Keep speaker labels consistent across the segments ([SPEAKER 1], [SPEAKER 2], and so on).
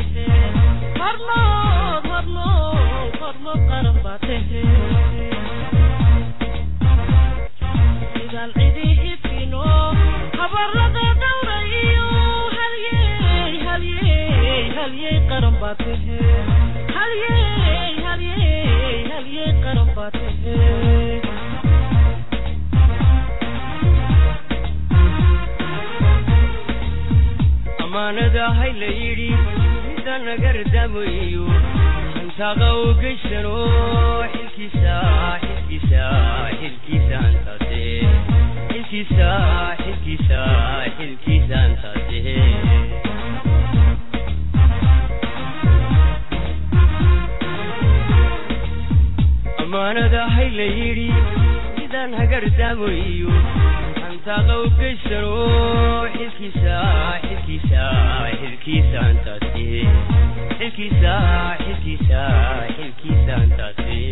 [SPEAKER 1] tehe hormood hormood hormood qaran baa tehe sidaan cidi ifino habarada dhawra iyo halyey halyey halyey qaran baa tehe halyey halyey halyey qaran baa tehe
[SPEAKER 2] ammaanada hay la yidhi mida nagardamayo hantaaqa u geysano xilkiisa xilkiisa xilkiisa antaase xilkiisa xilkiisa xilkiisa antaase ammaanada hay la yidhi midaan hagardamayo hantaaqa u geysano xilkiisa xilkiisa xilkiisa antaase xilkiisa xilkiisa xilkiisa antaase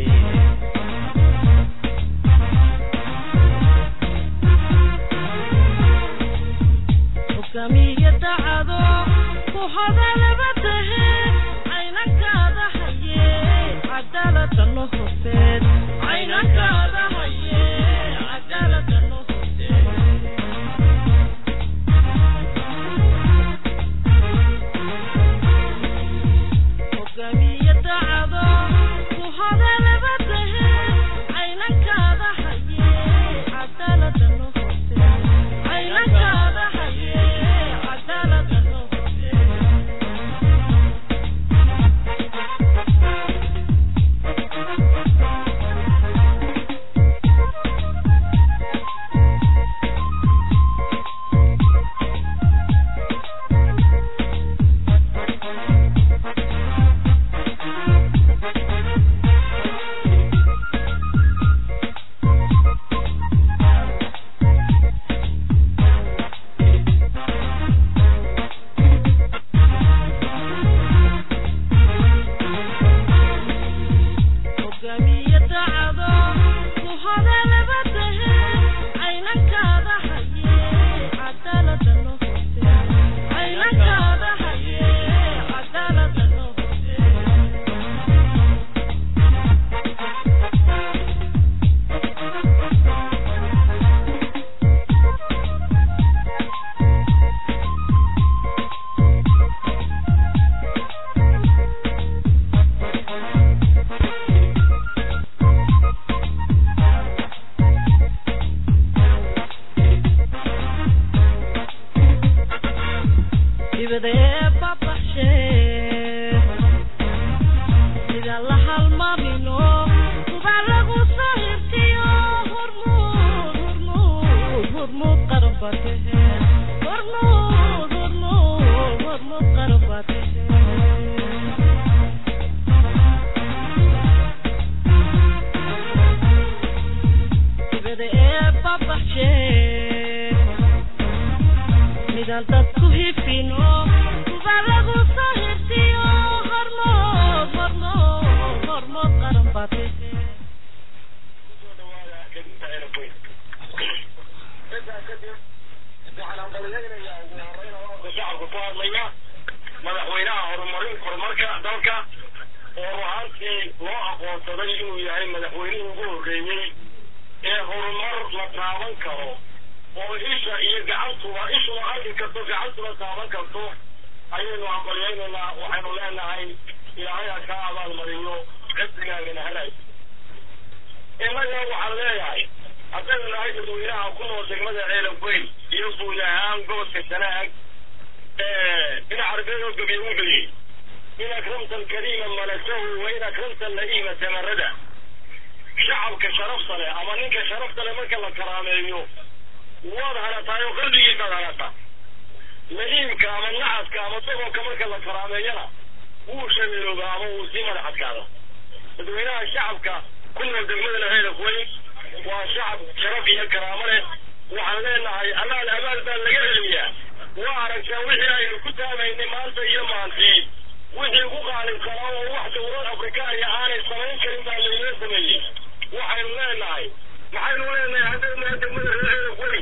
[SPEAKER 1] hogaamiye dacado ku hadalaba tahe caynankaada haye cadaaladano horseed caynankaada haye cadaaladano horseed hogaamiye dacado ku hadalaba tahe caynankaada haye cadaaladano horseed caynankaada haye cadaaladano horseed hogaamiye dacado ku hadalaba tahe caynankaada haye cadaaladano horseed caynankaada haye cadaaladano horseed dibadee babaxshee sida la halmaamino kubaa lagu soo hirtiyo hormuud hormuud hormuud qaran baa tehe hormuud hormuud hormuud qaran baa tehe dibada ee babaxshee midaan dadku hifino kuba lagu soo hirtiyo hormood hormood hormood qaran baa tehe
[SPEAKER 3] shacabka ku hadlaya madaxweynaha horumarin horumarka dalka oo ruhaantii loo aqoonsaday inuu yahay madaxweynihii ugu horreeyey ee horumar la taaban karo oo isha iyo gacantuba ishuna arki karto gacantuna taaban karto ayaynu aqbalyaynaynaa waxaynu leenahay ilaahay ha kaa abaalmariyo cibdigaagana helay innaga waxaan leeyahay haddaynu nahay dadweynaha ku nool degmada ceelanweyn iyo guud ahaan gobolka sanaag in carbeed oo gabiye wuxuu yidhi in akramta alkariima malasahu wa in akramta alla'iima tamarada shacabka sharafta leh ama ninka sharafta leh marka la karaameeyo waad hanataay oo qalbigiisaad hanataa la'iimka ama nacadka ama dogonka marka la karaameeyana wuu shabeelooba ama wuu sii madax adkaada dadweynaha shacabka ku nool degmada laheelafweyn waa shacab sharaf iyo karaamo leh waxaan leenahay amaal amaal baa laga celiyaa waa aragtaa wixii aynu ku taamaynay maanta iyo maantii wixii ugu qaalinsanaa oo wax dowlad afrikaaniya aanay samayn karin baa laynoo sameeyey waxaynu leenahay maxaynu leenahay haddaynu nahay degmada reer weyn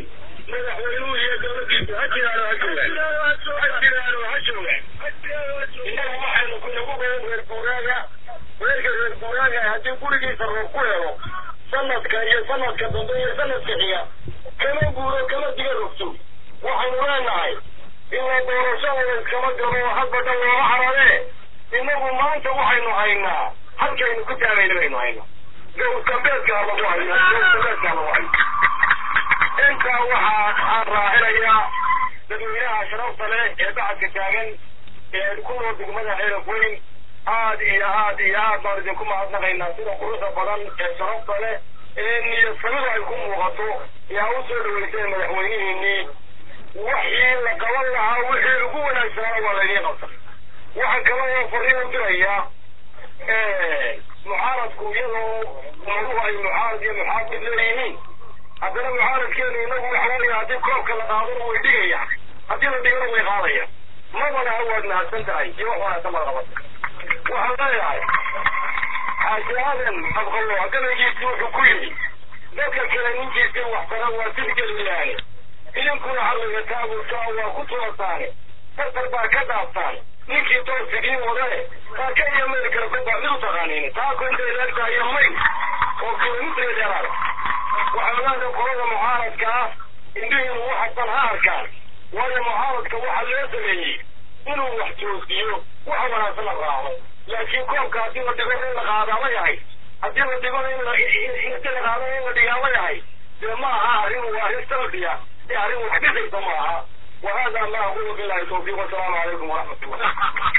[SPEAKER 3] madaxweynuhu iyo dowladdiisu ha jiraano ha joogaan ha jiraano ha joogaan innaga waxaynu ku nagu badan reer guuraaga reerka reer guuraaga haddii gurigiisa roob ku helo sanadka iyo sanadka dambe iyo sanadka xiga kama guuro kama diga rogto waxaynu leenahay ila doorashada iskama galo hadba dhan looma xarabee innagu maanta waxaynu haynaa halkaynu ku taagayna baynu haynaa gowskambeedkaa lagu haynaa gowskambeedkaa lagu haynaa intaa waxaa aan raacinayaa dadweynaha sharafta leh ee bacadka taagan ee ku nool degmada xeeraf weyn aad iyo aad iyo aad baan idinku mahadnaqaynaa sida quruxda badan ee sharafta leh ee niyadsamida ay ku muuqato yaa u soo dhaweysay madaxweynihiinii wixii la qaban lahaa wixii ugu wanaagsanaana waa laydiin qabta waxaan kale oo fariin u dirayaa mucaaradku iyadoo umaduhu ay mucaarad iyo muxaafid leeyihiin haddana mucaaradkeenu inagu waxa weeye haddii koobka la qaadana way dhigaya haddii la dhigana way qaadaya mabana waad mahadsan tahay iyo wax wanaagsan baad qabata waxaan leeyahay xaaji aadan abqallo gabaygiisi wuxuu ku yidhi dadka kale ninkiisa waxtara waa sidgeliyaane idinkuna halliga taabuurkaa waa ku tulasaane tartar baa ka dhaaftaan ninkii toosigiin wadane taa ka iyo meel kale ku baa mid u taqaaniin taa ku intay leegtahay iyo may oo kilomitri dheeraada waxaan leedahay qolada mucaaradka ah indhihiinu waxasan ha arkaan waayo mucaaradka waxaa loo sameeyey inuu wax toosiyo wax wanaagsan la raaco laakiin koobka haddii la dhigo in la qaadaama yahay haddii la dhigo in la inti la qaado in la dhigaama yahay dee ma aha arrin waa arrin salbiya ee arrin wax dhisaysa ma aha وهذا ما أقول بالله التوفيق والسلام عليكم ورحمة الله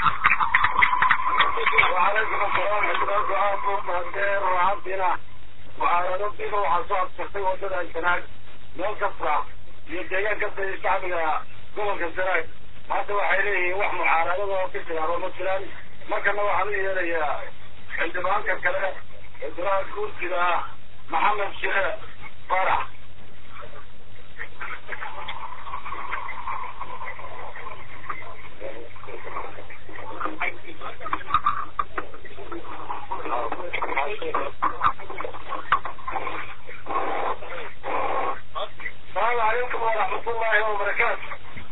[SPEAKER 3] وعليكم السلام ورحمة الله وبركاته وعبدنا وعلى ربنا وحصاد شخصي وصل الجناج مو كفرة يديان كفرة الشعب قوم كفرة ما سوى حيليه وح معارضة وكسر على مثلا ما كان هو حميد يا عندما كفرة إدراك كل كده محمد شيخ فرح السلام عليكم ورحمة الله وبركاته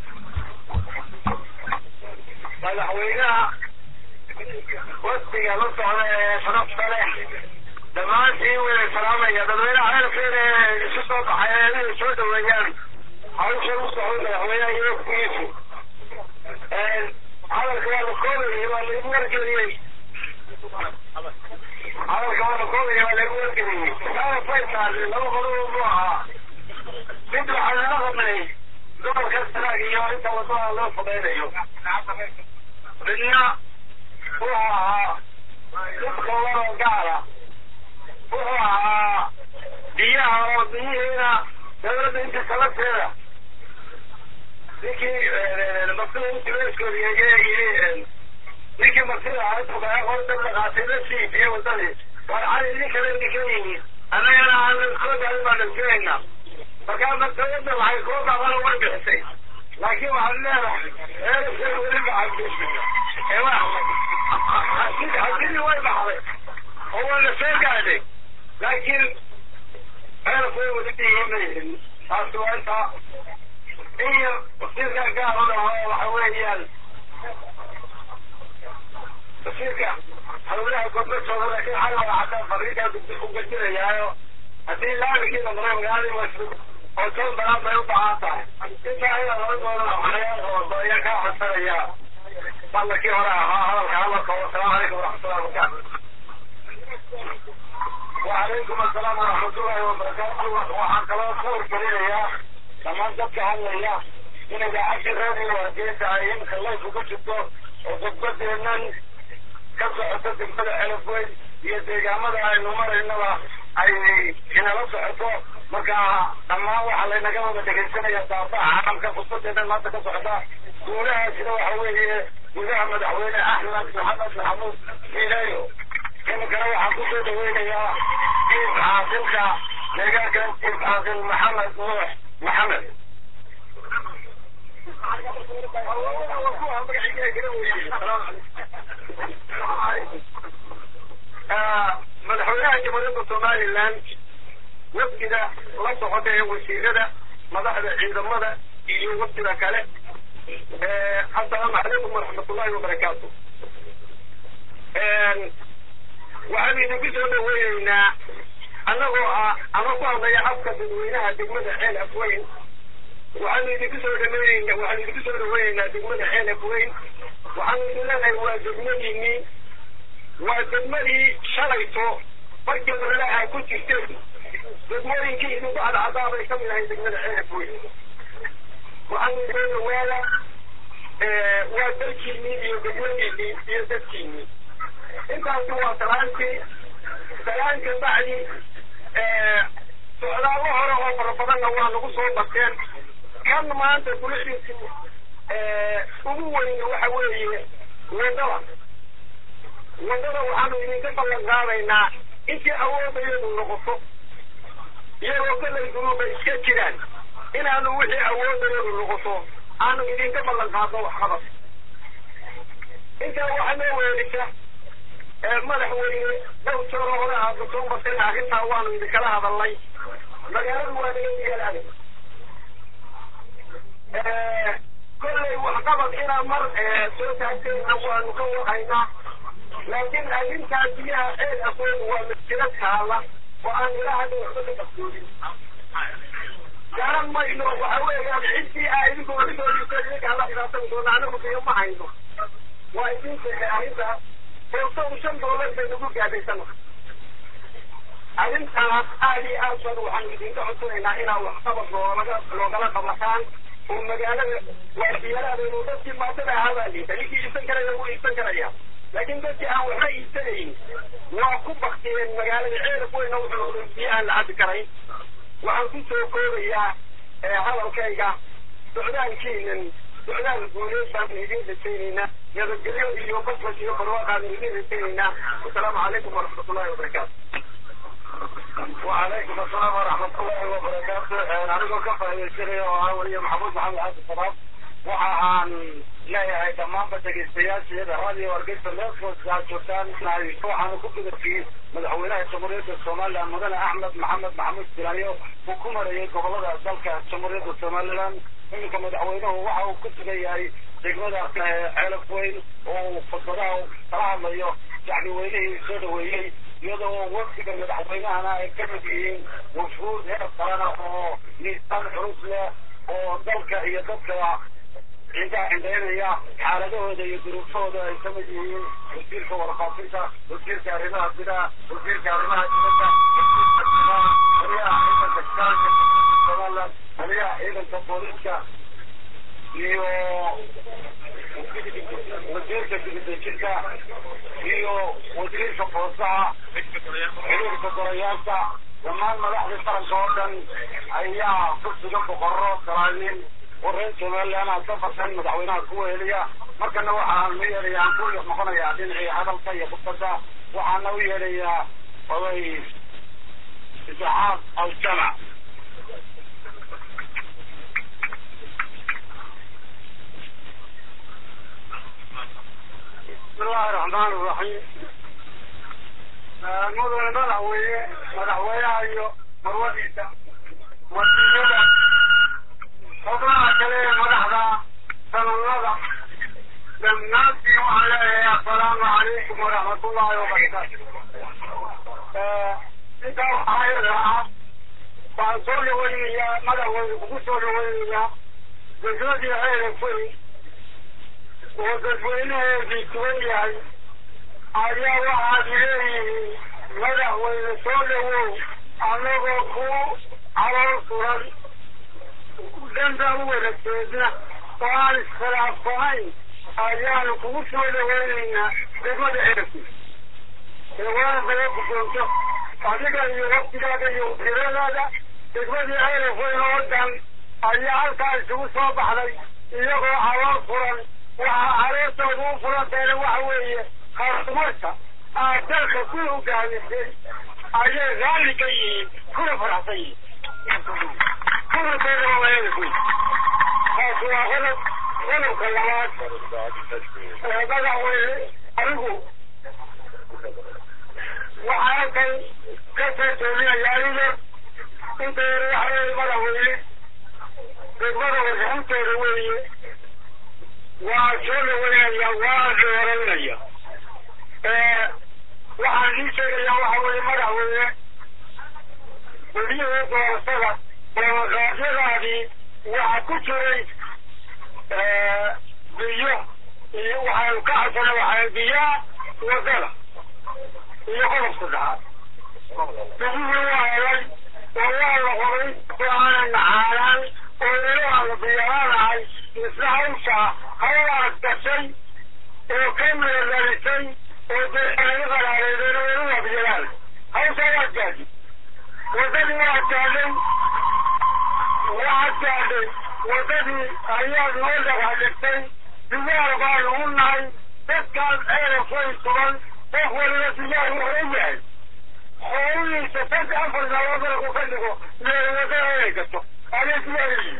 [SPEAKER 3] madaxweynaha wafdiga la socda ee sharafta leh dhammaantiin way salaamaya dadweynaha reerkeeda ee isu soo baxay ee inay soo dhaweeyaan hawsha u socda madaxweynaha iyo wafdigiisu hadalka waa la koobayay waa laigu wargeliyey hadalka waa la koobayay waa laigu wargeliyey saana faytaal laba qodob buu ahaa mid waxaa lala hadlay gobolka sanaag iyo inta wadada loo fudaynayo midna wuxuu ahaa mid kooban oo gaara wuxuu ahaa biyaha oo biyihiina dawladda inta salabteeda ninkii masida intibeeskooda yii ninkii masida ahaydda qaatay la sii biyo wadadii war cali nin kale ninka yimi annagana aan kooda baan dhasirayna markaa masayada waxay koo baaqan uga bixisay laakiin waxaad leedahay eerasay weli baxay hadidii way baxday oo waa la soo gaadhay laakiin eerasay weli dhihimayhin taasi waa intaa iyo wasiirka gaar u dhaho waxa weeyaan wasiirka hawlaha gobashooda laakiin xal waa cadaan fariinkaa ku gajinayaayo haddii laamigii noqday magaaladii masjid oo toon badan bay u baahan tahay intaa ayaa laga dooda waxyaal oo ayaa kaa codsanaya balakii hore ahaa hadalka hadalka wasalaamu calaykum waraxmatullahi wabarakaatu وعليكم السلام ورحمة الله وبركاته waxaan kaloo ka wargelinayaa dhammaan dadka hadlaya in idaacadii radio hargeysa ay imika layfu ku jirto oo khudbadeennan ka socoto degmada celafweyn iyo deegaamada aynu maraynaba ay inala socoto marka dhammaan waxaa laynaga wada dhegaysanaya daafaha caalamka khudbadeedan maanta ka socota guulahaasina waxa weeye gudaha madaxweyne axmed maxamed maxamuud miileyo imikana waxaan kusoo dhaweynayaa jiif xaasilka deegaankan jiif xaasil maxamed nuux maxamed madaxweynaha jamhuuriyadda somaliland wafdiga la socota ee wasiirada madaxda ciidamada iyo waftiga kale assalaamu calaykum waraxmatullahi wabarakaatu waxaan idinku soo dhaweyneynaa annagoo ah ama ku hadlaya afka dadweynaha degmada ceel afweyn waxaanu idinku soo dhameyneyna waxaanu idinku soo dhaweyneynaa degmada ceel afweyn waxaanu idin leenahay waa degmadiinii waa degmadii shalayto markii horele aa ku jirteen degmooyinkii idinku cadcadaa bay kamid ahay degmada ceel afweyn waxaanu idin dhawaada waa dalkiinii iyo degmadiinii iyo dadkiinii intaasi waa salaantii salaanka bacdi socdaalo hore oo fara badanna waa nagu soo barteen kan maanta bulshadiisu ugu weyn waxa weeye wadada wadada waxaanu idinka ballan qaadaynaa intii awoodayadu noqoto iyagoo kollay dunuuba iska jiraan inaanu wixii awoodayadu noqoto aanu idinka ballan qaadno waxqabad intaa waxaa noo weelisa madaxweyne dhow jooro hore aada soo marteen arrintaa waanu idinkala hadalnay magaaladu waa naga diyaal adag kollay waxqabad inaa mar soo taagteenna waanu ka warhaynaa laakiin arrintaa biyaha ceel afood waa masjiro taala oo aan ilaa hadda waxba ka qarsoodin garan mayno waxa weeyaan ciddii aa idinku soo dhigteen idinka hala dhibaatan doona anagu biyo ma hayno waa idin sheegay arrintaas hoosow shan doolar bay nagu gaadhaysana arrintaas aad iyo aad baan waxaanu idinka codsanaynaa inaa waxqabad loolaga loogala qabataan oo magaalada waa diyaaraadaynu dadkii maatada ahaa baa liita ninkii iibsan karaya wuu iibsan karaya laakiin dadkii aan waxba iibsanayn waa ku baktiyeen magaalada ceelaf weyna wuxuu noqday biyo aan la cabi karayn waxaan ku soo koobayaa hadalkayga socdaalkiinan socdaal guuleed baanu idin rajaynaynaa nabadgelyo iyo basbas iyo barwaaqaanu idin rajaynaynaa wasalaamu calaykum waraxmatullahi wabarakaatu
[SPEAKER 4] وعليكم السلام ورحمة الله وبركاته أنا كفى يسري وأولي محمود محمد عبد السلام waxaan leeyahay dhammaanba dhegeystayaasheeda radio wargeysa meelkooda joogtaan waxaanu ku gudabkii madaxweynaha jamhuuriyadda somaliland mudane axmed maxamed maxamuud bilayo uu ku marayay gobolada dalka jamhuuriyadda somaliland iminka madaxweynuhu waxa uu ku sugan yahay degmada ceelaf weyn oo uu khudbadaha kala hadlayo shacbi weynihii soo dhaweeyey iyadoo wafdiga madaxweynahana ay ka mid yihiin wafuud heer qalana oo miisaan culus leh oo dalka iyo dadka cindaa cindaynaya xaaladahooda iyo duruufahooda ay ka mid yihiin wasiirka warfaafinta wasiirka arrimaha gudaha wasiirka arrimaha dibadda wasiirka simaha horiyaha ciidanka shaqaalka somaliland horiyaha ciidanka booliska iyo wasiirka dibadejinta iyo wasiirka boosaha xiriirka golayaasha dhammaan madaxda qaranka oo dhan ayaa ku sugan boqorro salaayiin oo reer somaliland aan ka farsan madaxweynaha ku weeliya markana waxaan u yeedhayaa aan ku noqonayaa dhinacii hadalka iyo khudbadda waxaana u yeedhayaa oday isxaaq aljamac
[SPEAKER 3] بسم الله الرحمن الرحيم mudane madaxweyne madaxweynaha iyo marwadiisa wasiirada xubnaha kale ee madaxda sanadada dhammaantiin waxaan leeyahay assalaamu calaykum waraxmatullaahi wabarakaatu intaa waxaa iyada ah waxaan soo dhaweynayaa madaxweyne kugu soo dhaweynayaa degmadii ceelafey oo dadweynaheedii tugan yahay ayaa waxaad leeyihiin madaxweyne soo dhawow anagoo ku calool furan dhanba u wada jeedna oo aan iskhilaafsanayn ayaanu kugu soo dhaweynaynaa degmada ceelafey eewaana daga guddoonto adiga iyo waftigaaga iyo wasiiradaada degmadii ceelafweyn oo dhan ayaa halkaa isugu soo baxday iyagoo calool furan waxaa caloosooda u furanteena waxa weeye horumarka aad dalka ku hogaamisay ayay raalli ka yihiin kuna faraxsan yihiin kudurkeeda waa ceelafweyn taasi waa qodob qodobka labaad madaxweyne adigu waxaa halkan ka soo jeedinaya aniga inta yar waxa weeye madaxweyne
[SPEAKER 4] degmada warbixinteeda weeye waa soo dhaweynaya waa dooranaya waxaan ii sheegayaa waxa weeye madaxweyne weliyahii doorashada ballanqaadyadaadii waxaa ku jiray biyo iyo waxaynu ka cabsana waxay biyaa wadada iyo qodob saddexaad biyihii waa helay oo waa la qoray oo aanan naxaanaan oo ilo aan la diyaaranahay misna hawsha hawlaad gashay oo ka meelalisay oo deeqanaga qaraareedeen oo ila wabyalaan hawsha waa gaadi wadadii waa gaadhay waxaad gaadhay wadadii ayaad noo dhagaxdhigtay diyaar baanu u nahay dadkaas ceelafay sugan qof waliba diyaar wuxuu yahay xoolihiisa sad afar nalood markuu ka dhigo meel wadada inay gato ayay diyaar yihiin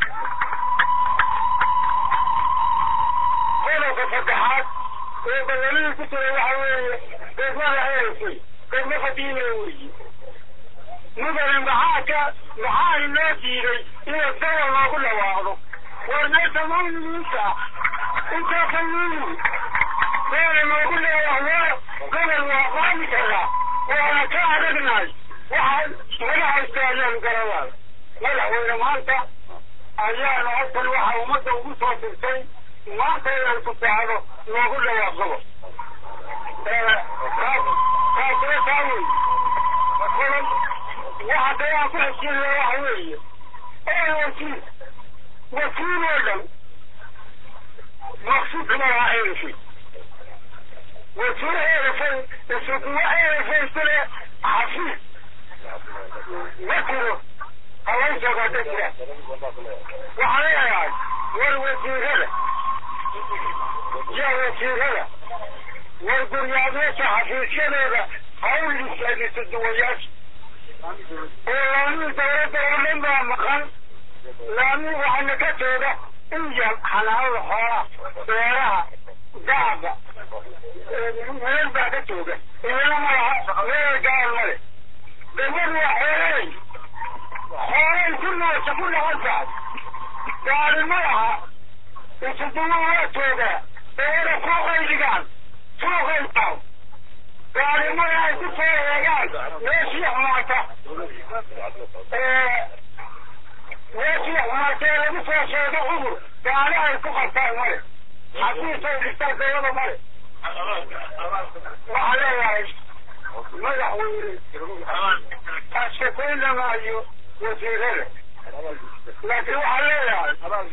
[SPEAKER 4] qodobka saddexaad oo badanihii ku jira waxa weeye degmada ceelafay degmo qadiime weeye mudane maxaa ka maxaa inoo diiday inay gobol noogu dhawaaqdo war meesha maamiliisa intaa ka yimi meela noogu dhawaaqdo gobol waa qaadi karaa waana ka adagnahay waxaa naga haystaayaanu garabaa madaxweyne maanta ayaanu halkan waxa ummadda ugu soo dirtay maanta inay ku saacdo noogu dhawaaqdo taasoo taa wey qodob waxa dayaan ku xeshiinaya waxa weeye ee wasiir wasiir oo dhan maqsuud kuma laha eerifay wasiir eerifay isuguwa eerifay sile xafiis ma jiro hawaysagaa dadka waxaa leeyahay war wasiirada ya wasiirada war guryaadyaasha xafiisyadooda hawl istaagiso duwayaasha oo laamii dawladda oo dhan baa maqan laamii waxaana ka jooga inja xanaanada xoolaha beeraha daaqa meel baa ka jooga iyana ma laha meel gaar male degmadu waa xoolay xoolay ku noosha ku dhaqan tahay gaari ma laha isuduwa waa joogaa beera suuqay dhigaan suuqay taw gaarimada ay ku soo eegaan meeshii xumaata meeshii xumaata ee lagu soo sheego cudur gaari ay ku qabtaan male xafiisay dhigtaan dawlada male waxaa leeyahay madaxweyne ashakayna maayo wasiirada laakiin waxaa leeyahay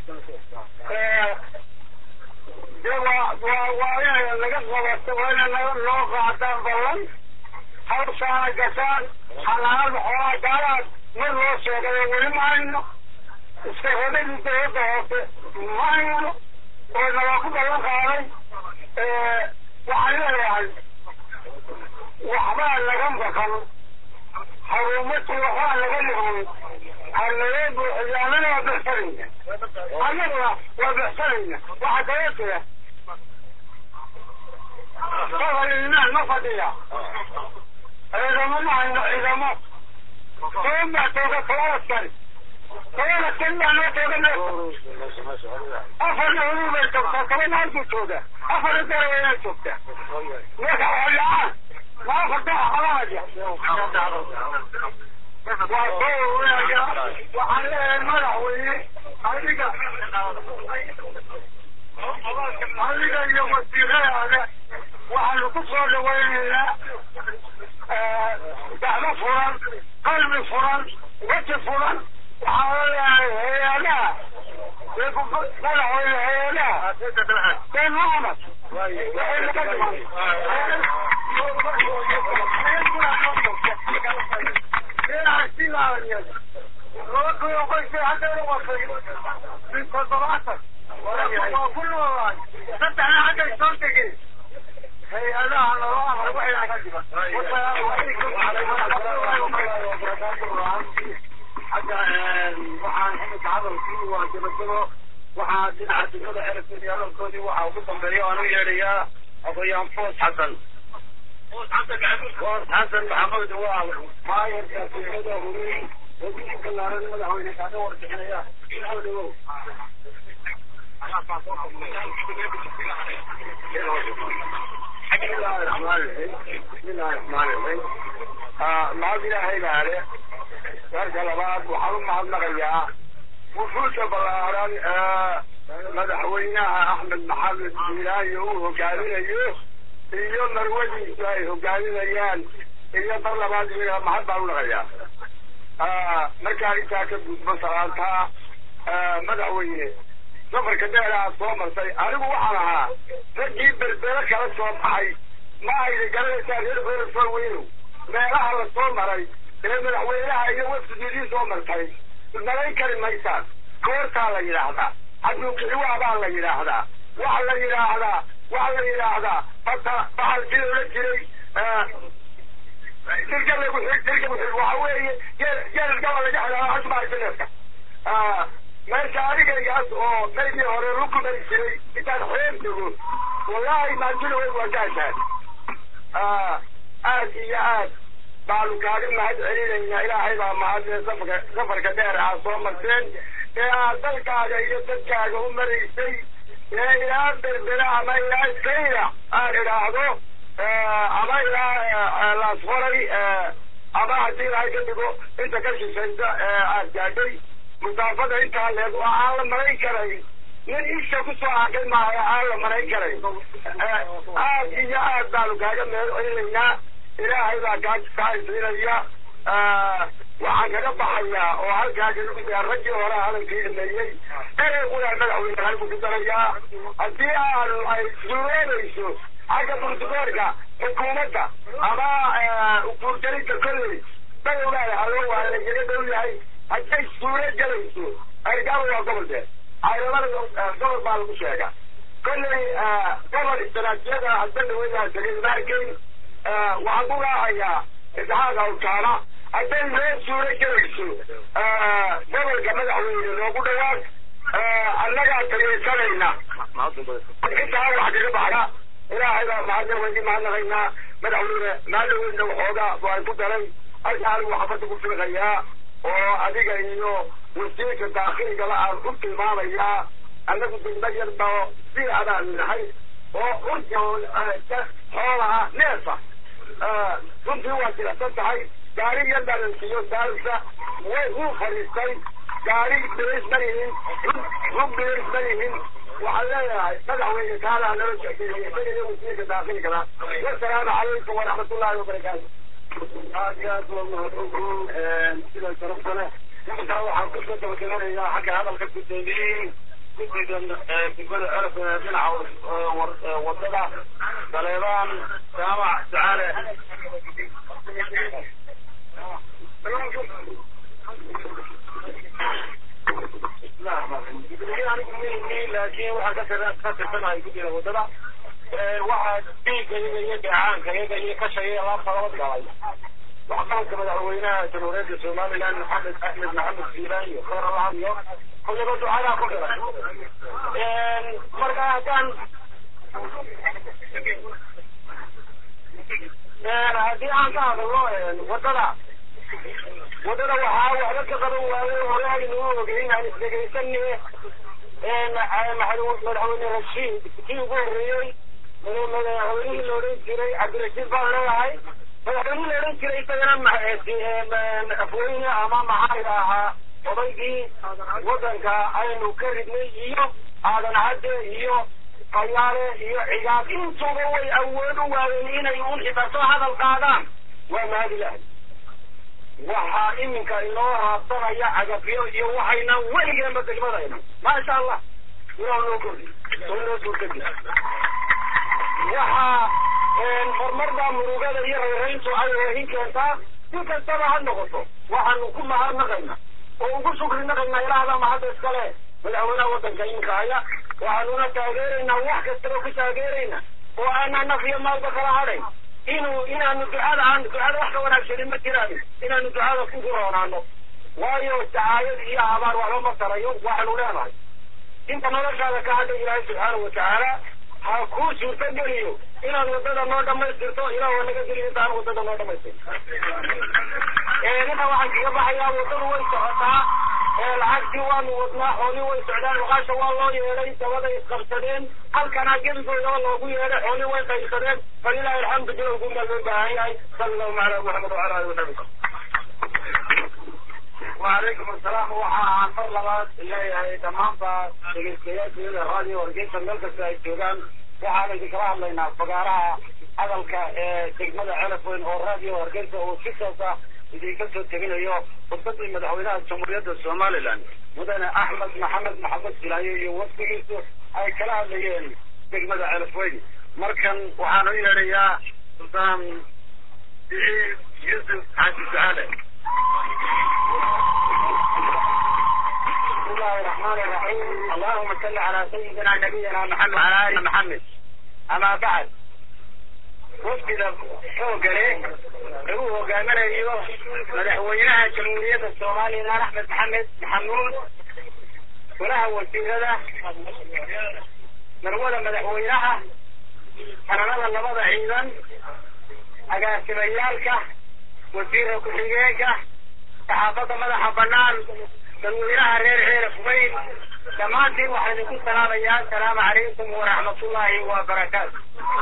[SPEAKER 4] de waa waa waa inay laga qabato waa inay naga noo qaadaan ballan hawshaana gashaan xanaanada xoolaha gaalaad mar loo sheegay oo weli ma hayno iska hodadii dawladda hoose ma hayno oo nabaa ku ballan qaaday waxaan leeyahay waxbaa laga maqan haruumatii waxbaa laga dhiman hanaga buuxiyo annana waa bixsanayna annaguna waa bixsanayna waxaa kala jira safar imaan ma fadhiya ciidamo ma hayno ciidamo toban baa tooga toban askari toban askari baa noo tooga meesha afarna huduu bay joogtaa tobanna halkuu jooga afarna daraweyna joogtaa marka xoollaan ma afarta qabanaya waa soo ururaya waxaan leeyahay madaxweyne adiga adiga iyo wasiiradaada waxaanu ku soo dhawaynaynaa gacmo furan qalbi furan weji furan waxaan leeyahay hay-adaha madaxweyne hay-adaha ben mohamed waxay naga dhiman hay-adaha naloo amar waxay naga dhiman wasalaamu calaykum xagga waxaan imika hadalkii waa gabagabo waxaa dhinaca degmada xerafkeeda iyo hadalkoodii waxaa ugu dambeeya aan u yeedhayaa aqoyaan foos xasan foos xasan maxamed waa maayarka degmada hurey oo guddi ballaaran madaxweyne kaaga warbixinaya bismillahi raxmaani raxiim bismillahi raxmaani raxiim mahad ilaahay baale marka labaad waxaan u mahadnaqayaa wufuusha ballaaran madaxweynaha axmed maxamed siilaayo uu hogaaminayo iyo marwadiisu ay hogaaminayaan iyo mar labaad iyaga mahad baan u naqayaa markaan intaa ka gudbo salaantaa madaxweyne safarka dheeraa soo martay anigu waxaan ahaa raggii berbere kala soo baxay ma ayna garanaysaa reer beresoo weynow meelaha la soo maray ee madaxweynaha iyo wafdigiidii soo martay malayn kari maysaan koortaa la yidhaahdaa xaduukixiwaa baa la yidhaahdaa waxa la yidhaahdaa waxa la yidhaahdaa bata baxalkii loola jiray dirga lagu xig dirga ku xig waxa weeye geel geelgaba laga xidhaa asmaaineefka meesha adigaygaas oo maydii hore lagu mari jiray intaan xeer dego wallaahi maantida waa gaashaan aad iyo aad baanu kaaga mahad celinaynaa ilaahay baa mahadle safarka safarka dheer aad soo marteen ee aad dalkaaga iyo dadkaaga u maraysay ee ilaa berbera ama ilaa sayra aan idhaahdo ama ilaa laasfaray ama haddii ilaahay ka dhigo inta ka shishaysa aad gaadhay musaafada intaa leeg oo aan la marayn karayn nin isha kusoo arkay maayo aan la marayn karayn aad iyo aad baanu kaaga meel celinaynaa ilaahay baa kaa kaasiinaya waxaan kaga baxayaa oo halkaa kaga gudaya raggii hore hadalkii dhameeyey erey qulaa madaxweyne halku ku darayaa haddii aanu ay suuroonayso xagga burtugoorka xukuumadda ama guurgelinta kolley dagowgaada haloo waa lagaga dhow yahay hadday suuro gelayso ergaaba waa gobolkee caylamada gobol baa lagu sheega kolley gobol istaraatijiyada hadda dhaweyaa tegay maarkeyn waxaan ku raacayaa isxaaq awtaana hadday loo suuro gelayso gobolka madaxweyne loogu dhawaaq annagaa tageysanayna intaa wax kaga baxaya ilaahay baa mahadna weyni mahadnaqaynaa madaxweyne maalaweyna waxoogaa waan ku daray halka anigu xafadda ku fiiqayaa oo adiga iyo wasiirka daakhiligaba aan u tilmaamayaa annagu degma yar bao si adaan nahay oo urja xoolaha neefa runtii waa jilicsan tahay gaari yar dhalansiiyo daarisa way uu fadhiistay gaari bilis ma yihin rug bilis ma yihin waxaan leeyahay madaxweyne kaala nala socdeeyay isaga iyo wasiirka daakhiligaba wasalaamu calaykum waraxmatullaahi wabarakaatu aad iyo aad waa mahadsantihiin sida sharafta leh intaa waxaan kusoo dabagabanayaa xagga hadalka gudoomiyey guddigan degmada erf dhinaca wadada saleebaan jaamac ducaale laakiin waxaan ka tirsanahay guddiga wadada waxaa dhiiggayaga iyo dheecaankayaga iyo kashayaga laabta laba galay waxqabadka madaxweynaha jamhuuriyadda somaliland maxamed axmed maxamed siilaan iyo khayr allah iyo kullaba ducadaa ku dhiray marka haddaan haddii aan ka hadalno wadada wadada waxaa waxba ka qaban waaye hore aynu u ogeyn aan isdhegaysane madaxweyne rashiid kii ugu horreeyey madaxweynihii la odhan jiray cabdirashiid baan leeyahay madaxweynihii la odhan jiray isagana afweyne ama maxaa ahaa odaygii waddanka aynu ka ridnay iyo aadan cadde iyo fayaale iyo cigaab intuba way awood u waayeen inay un xibato hadal qaadaan waa mahadilahay waxaa iminka inoo raabsanaya cagafyo iyo waxayna weligeenba degmadayna maasha allah ilaa noo kordhi oo noo suurtagi waxaa horumarda murugada iyo rayrayntu ay wahin keentaa si kastaba ha noqoto waxaanu ku mahadnaqayna oo ugu shukri naqaynaa ilaahda mahadda iskale madaxweynaha waddanka iminka haya waxaanuna taageeraynaa wax kastaba ku taageerayna oo aanaa naf iyo maalba kala hadhayn inuu inaanu ducada aan ducada wax ka wanaagsanin ma jiraan inaanu ducada ku roonaano waayo dacaayad iyo habaar waxba ma tarayo waxaanu leenahay inta noloshaada ka hadhay ilaahay subxaanahu watacaala ha kuu suurto geliyo inaad wadada noo dhamaystirto ilaah waa naga geliyo intaan wadada noo dhamaystirto inta waxaan kaga baxayaa wadadu way socotaa lacagtii waanu wadnaa xoolii way socdaan waqaasha waa loo yeedhay dabaday isqabsadeen halkana gebigoodaba loogu yeedhay xoolii way qaybsadeen falilahi alxamdu bilowgun baa loo baahan yahay sala allahu cala muxamed wacala ali wasabi وعليكم السلام waxaan mar labaad leeyahay dhammaanba dhegeystayaasheeda raadiyo wargeysa meel kasta ay joogaan waxaan idinkala hadlaynaa fagaaraha hadalka ee degmada celaf weyn oo raadiyo hargeysa uu si toos ah idinka soo teginayo khudbadii madaxweynaha jamhuuriyadda somaliland mudane axmed maxamed maxamed silaaye iyo wafdigiisu ay kala hadlayeen degmada celaf weyn markan waxaan u yeedhayaa sultaan siciid yuusuf xaaji saale بسم الله الرحمن الرحيم اللهم صل على سيدنا نبينا محمد وعلى ال محمد اما بعد wafdida xoogale lagu hogaaminayo madaxweynaha jamhuuriyadda soomaaliya axmed maxamed maxamuud golaha wasiirada marwada madaxweynaha sananada labada ciidan agaasimayaalka wasiirka ku-xigeenka saxaafadda madaxa banaan dadweynaha reer ceeraf weyn dhammaantiin waxaan idinku salaamayaa asalaamu calaykum waraxmatullaahi wabarakaatu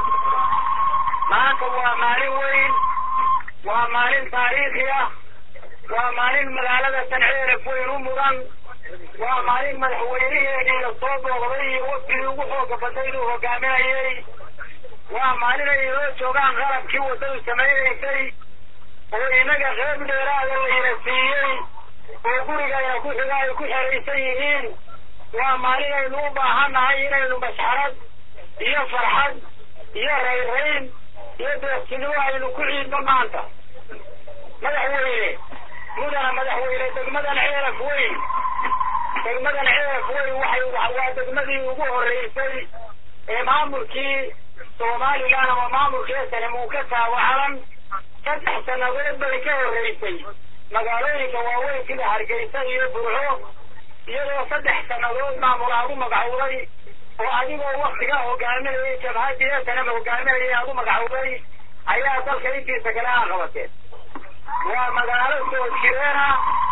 [SPEAKER 4] maanta waa maalin weyn waa maalin taariikhi ah waa maalin magaalada tan ceeraf weyn u mudan waa maalin madaxweyniheenii la soo booqday iyo wafdigii ugu xooga badnay inuu hogaaminayay waa maalin ay inoo joogaan qalabkii waddadu samaynaysay oo inaga qeyb dheeraada layna siiyey oo gurigayna ku xiga ay ku xeraysan yihiin waa maalin aynu u baahannahay inaynu masxarad iyo farxad iyo rayrayn iyo deeqsinimo aynu ku ciidno maanta madaxweyne mudana madaxweyne degmadan ceeraf weyn degmadan ceeraf weyn waxay waa degmadii ugu horreysay ee maamulkii somalilan ama maamulkii sanem uu ka taawacalan saddex sannadood bay ka horreysay magaalooyinka waaweyn sida hargeysa iyo burco iyadoo saddex sannadood maamul aad u magacowday oo adigoo waktigaa hogaaminayay jabhadii esanam hogaaminayay aad u magacowday ayaa dalka intiisa kale aa qabateen waa magaalo soo jireena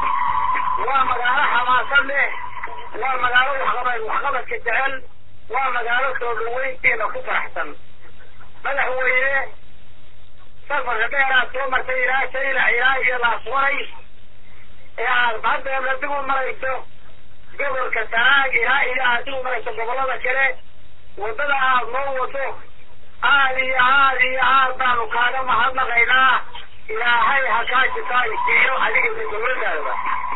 [SPEAKER 4] waa magaalo xamaasad leh waa magaalo waxqabad waxqabadka jecel waa magaalo soo dhaweyntiina ku faraxsan madaxweyne safarka dheeraad soo martay ilaa shayla ilaa iyo laaswaray ee aad haddeena dib u marayso gobolka sanaag ilaa iyo aad dib u marayso gobollada kale waddada aad noo wado aad iyo aad iyo aad baanu kaaga mahadnaqaynaa ilaahay ha kaa jisaaysiiyo adiga iyo dowladdaada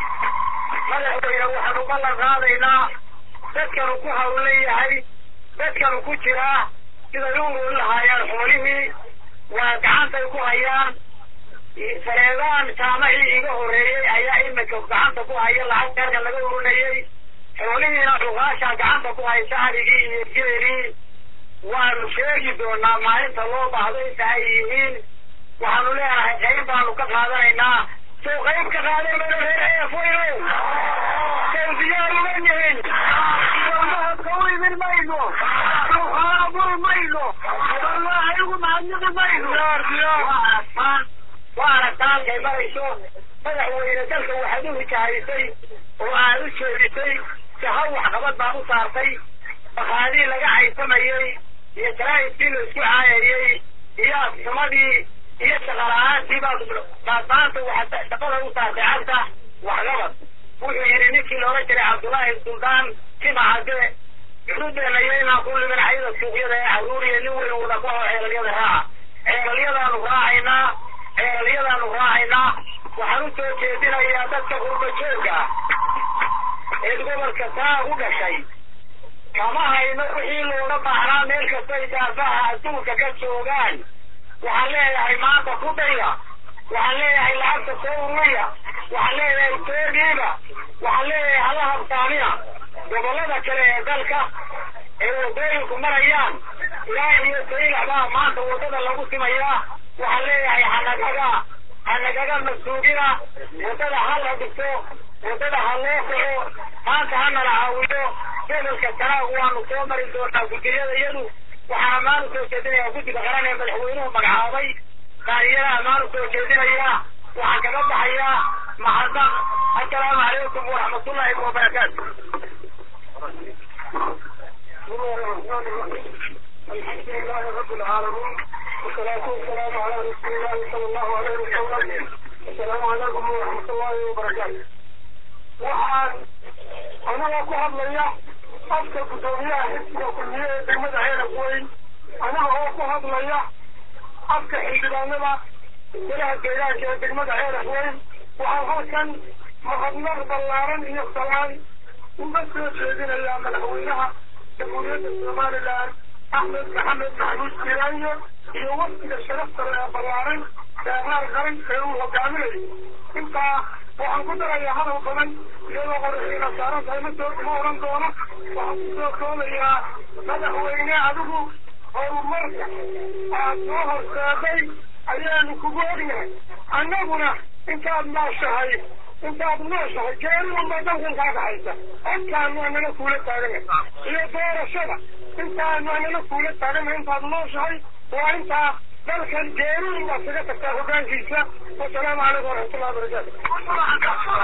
[SPEAKER 4] madaxweyne waxaanu ballan qaadaynaa dadkanu ku hawlan yahay dadkanu ku jiraa siday u ururin lahaayeen xoolihii waa gacantay ku hayaan sareedaan jaamacii iga horreeyey ayaa imika gacanta ku haya lacag deerka laga ururinayey xoolihiina dhugaasha gacanta ku haysa arigii iyo geelii waanu sheegi doonaa maalinta loo baahdo inta ay yihiin waxaanu leenahay qayb baanu ka qaadanaynaa sow qayb ka qaadan mayno reer eefoyno sow diyaar uma yihin walmahadka u imin mayno ruxaabur mayno wallaahi ugu mahadnaqi mayno waa aragtaan waa aragtaa halkay marayso madaxweyne dalka waxaad u hijahaysay oo aad u jeedisay sahaw waxqabad baan u saartay bakaadii laga caysamayey iyo jaraa'idkii la isku caayayey iyo afxumadii iyo shaqala-aantii baad baad maanta waxaad shaqada u saartay cagta waxqabad wuxuu yidhi ninkii loola jiray cabdullaahi suldaan timacade xuduudeena iyo inaan ku limin xayada suuqyada ee caruuriya nin weyn wada ku hao ceelalyada raaca ceelalyadaanu raacaynaa ceelalyadaanu raacaynaa waxaan u soo jeedinayaa dadka qurba jooga ee gobolka saa u dhashay kama hayno wixii looga baahnaa meel kastay daafaha adduunka ka joogaan waxaan leeyahay maanta ku daya waxaan leeyahay lacagta soo ururiya waxaan leeyahay toogiiba waxaan leeyahay hala habsaamina gobollada kale ee dalka ee wadooyinku marayaan ilaa iyo saylac baa maanta waddada lagu simayaa waxaan leeyahay hanagaga hanagaga masuugina waddada ha la dhiso waddada ha loo kaco maanta ha nala caawiyo gobolka sanaag waanu soo mari doonaa guddiyada iyadu waxaan ammaan usoo jeedinayaa guddiga qaran ee madaxweynuhu magacaabay qaariyada ammaan usoo jeedinayaa waxaan kaga baxayaa mahadnaq السلام عليكم ورحمة الله وبركاته بسم الله الرحمن الرحيم الحمد لله رب العالمين والصلاة والسلام على رسول الله صلى الله عليه وسلم السلام عليكم ورحمة الله وبركاته waxaan anaga ku hadlaya afka guddoomiyaha xisbiga kulmiye ee degmada ceelaf weyn anaga oo ku hadlaya afka xildhibaanada golaha deegaanka ee degmada ceelaf weyn waxaan halkan mahadnaq ballaaran iyo salaan uga soo jeedinayaa madaxweynaha jamhuuriyadda somalilan axmed maxamed maxmuud jiraayo iyo wafdiga sharafta ee ballaaran ee qaar qaran ee uu hogaaminayo intaa waxaan ku darayaa hadal badan iyadoo qoraxiina saaran tahay ma soo ma oran doono waxaan ku soo koobayaa madaxweyne adigu horumarka aad soo horseeday ayaanu kugu ognahay annaguna intaad nooshahay intaad nooshahay geeri unbaa dalkan kaa dhaxaysa codkaanu anana kuula taagana iyo doorashada intaanu anana kuula taagana intaad nooshahay waa intaa dalkan geeri unbaa kaga tagtaa hogaankiisa wasalaamu calaykum waraxmatullahi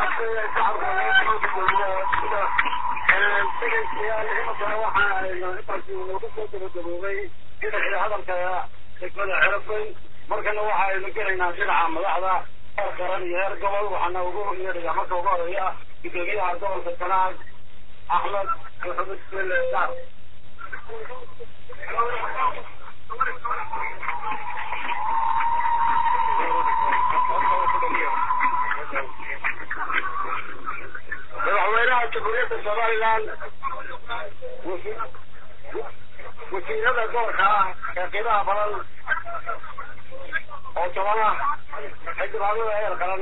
[SPEAKER 3] wabarakaatu hadalka degmada cerafay markana waxaaynu gelaynaa dhinaca madaxda heer qaran iyo heer gobol waxaana ugu yeedhayaa marka ugu horeeya gudoomiyaha gobolka sanaag axmed maxamed bele saar madaxweynaha jamhuuriyadda somalilan wasiirada gobolka ah ee qiimaha badan oo toban ah xildhibaanada heer qaran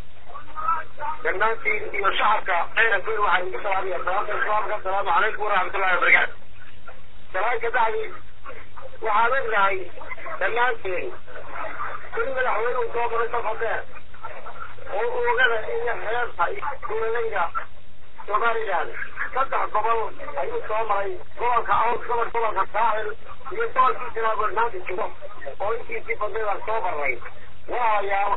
[SPEAKER 3] dhammaantiin iyo shacabka ceyrafweyn waxaa idinku salaamaya salaamta islaamka asalaamu calaykum waraxmatullahi wabarakaatu salaan ka bacdi waxaan ognahay dhammaanteen in madaxweynuhu soo maray safar dheer oo oogada iyo xeebta iyo duulaleyda somalilan saddex gobol ayuu soo maray gobolka aws gobol gobolka saaxil iyo gobolkii janaabol maanta jiro oo intiisii badnaydaan soo marnay waayaal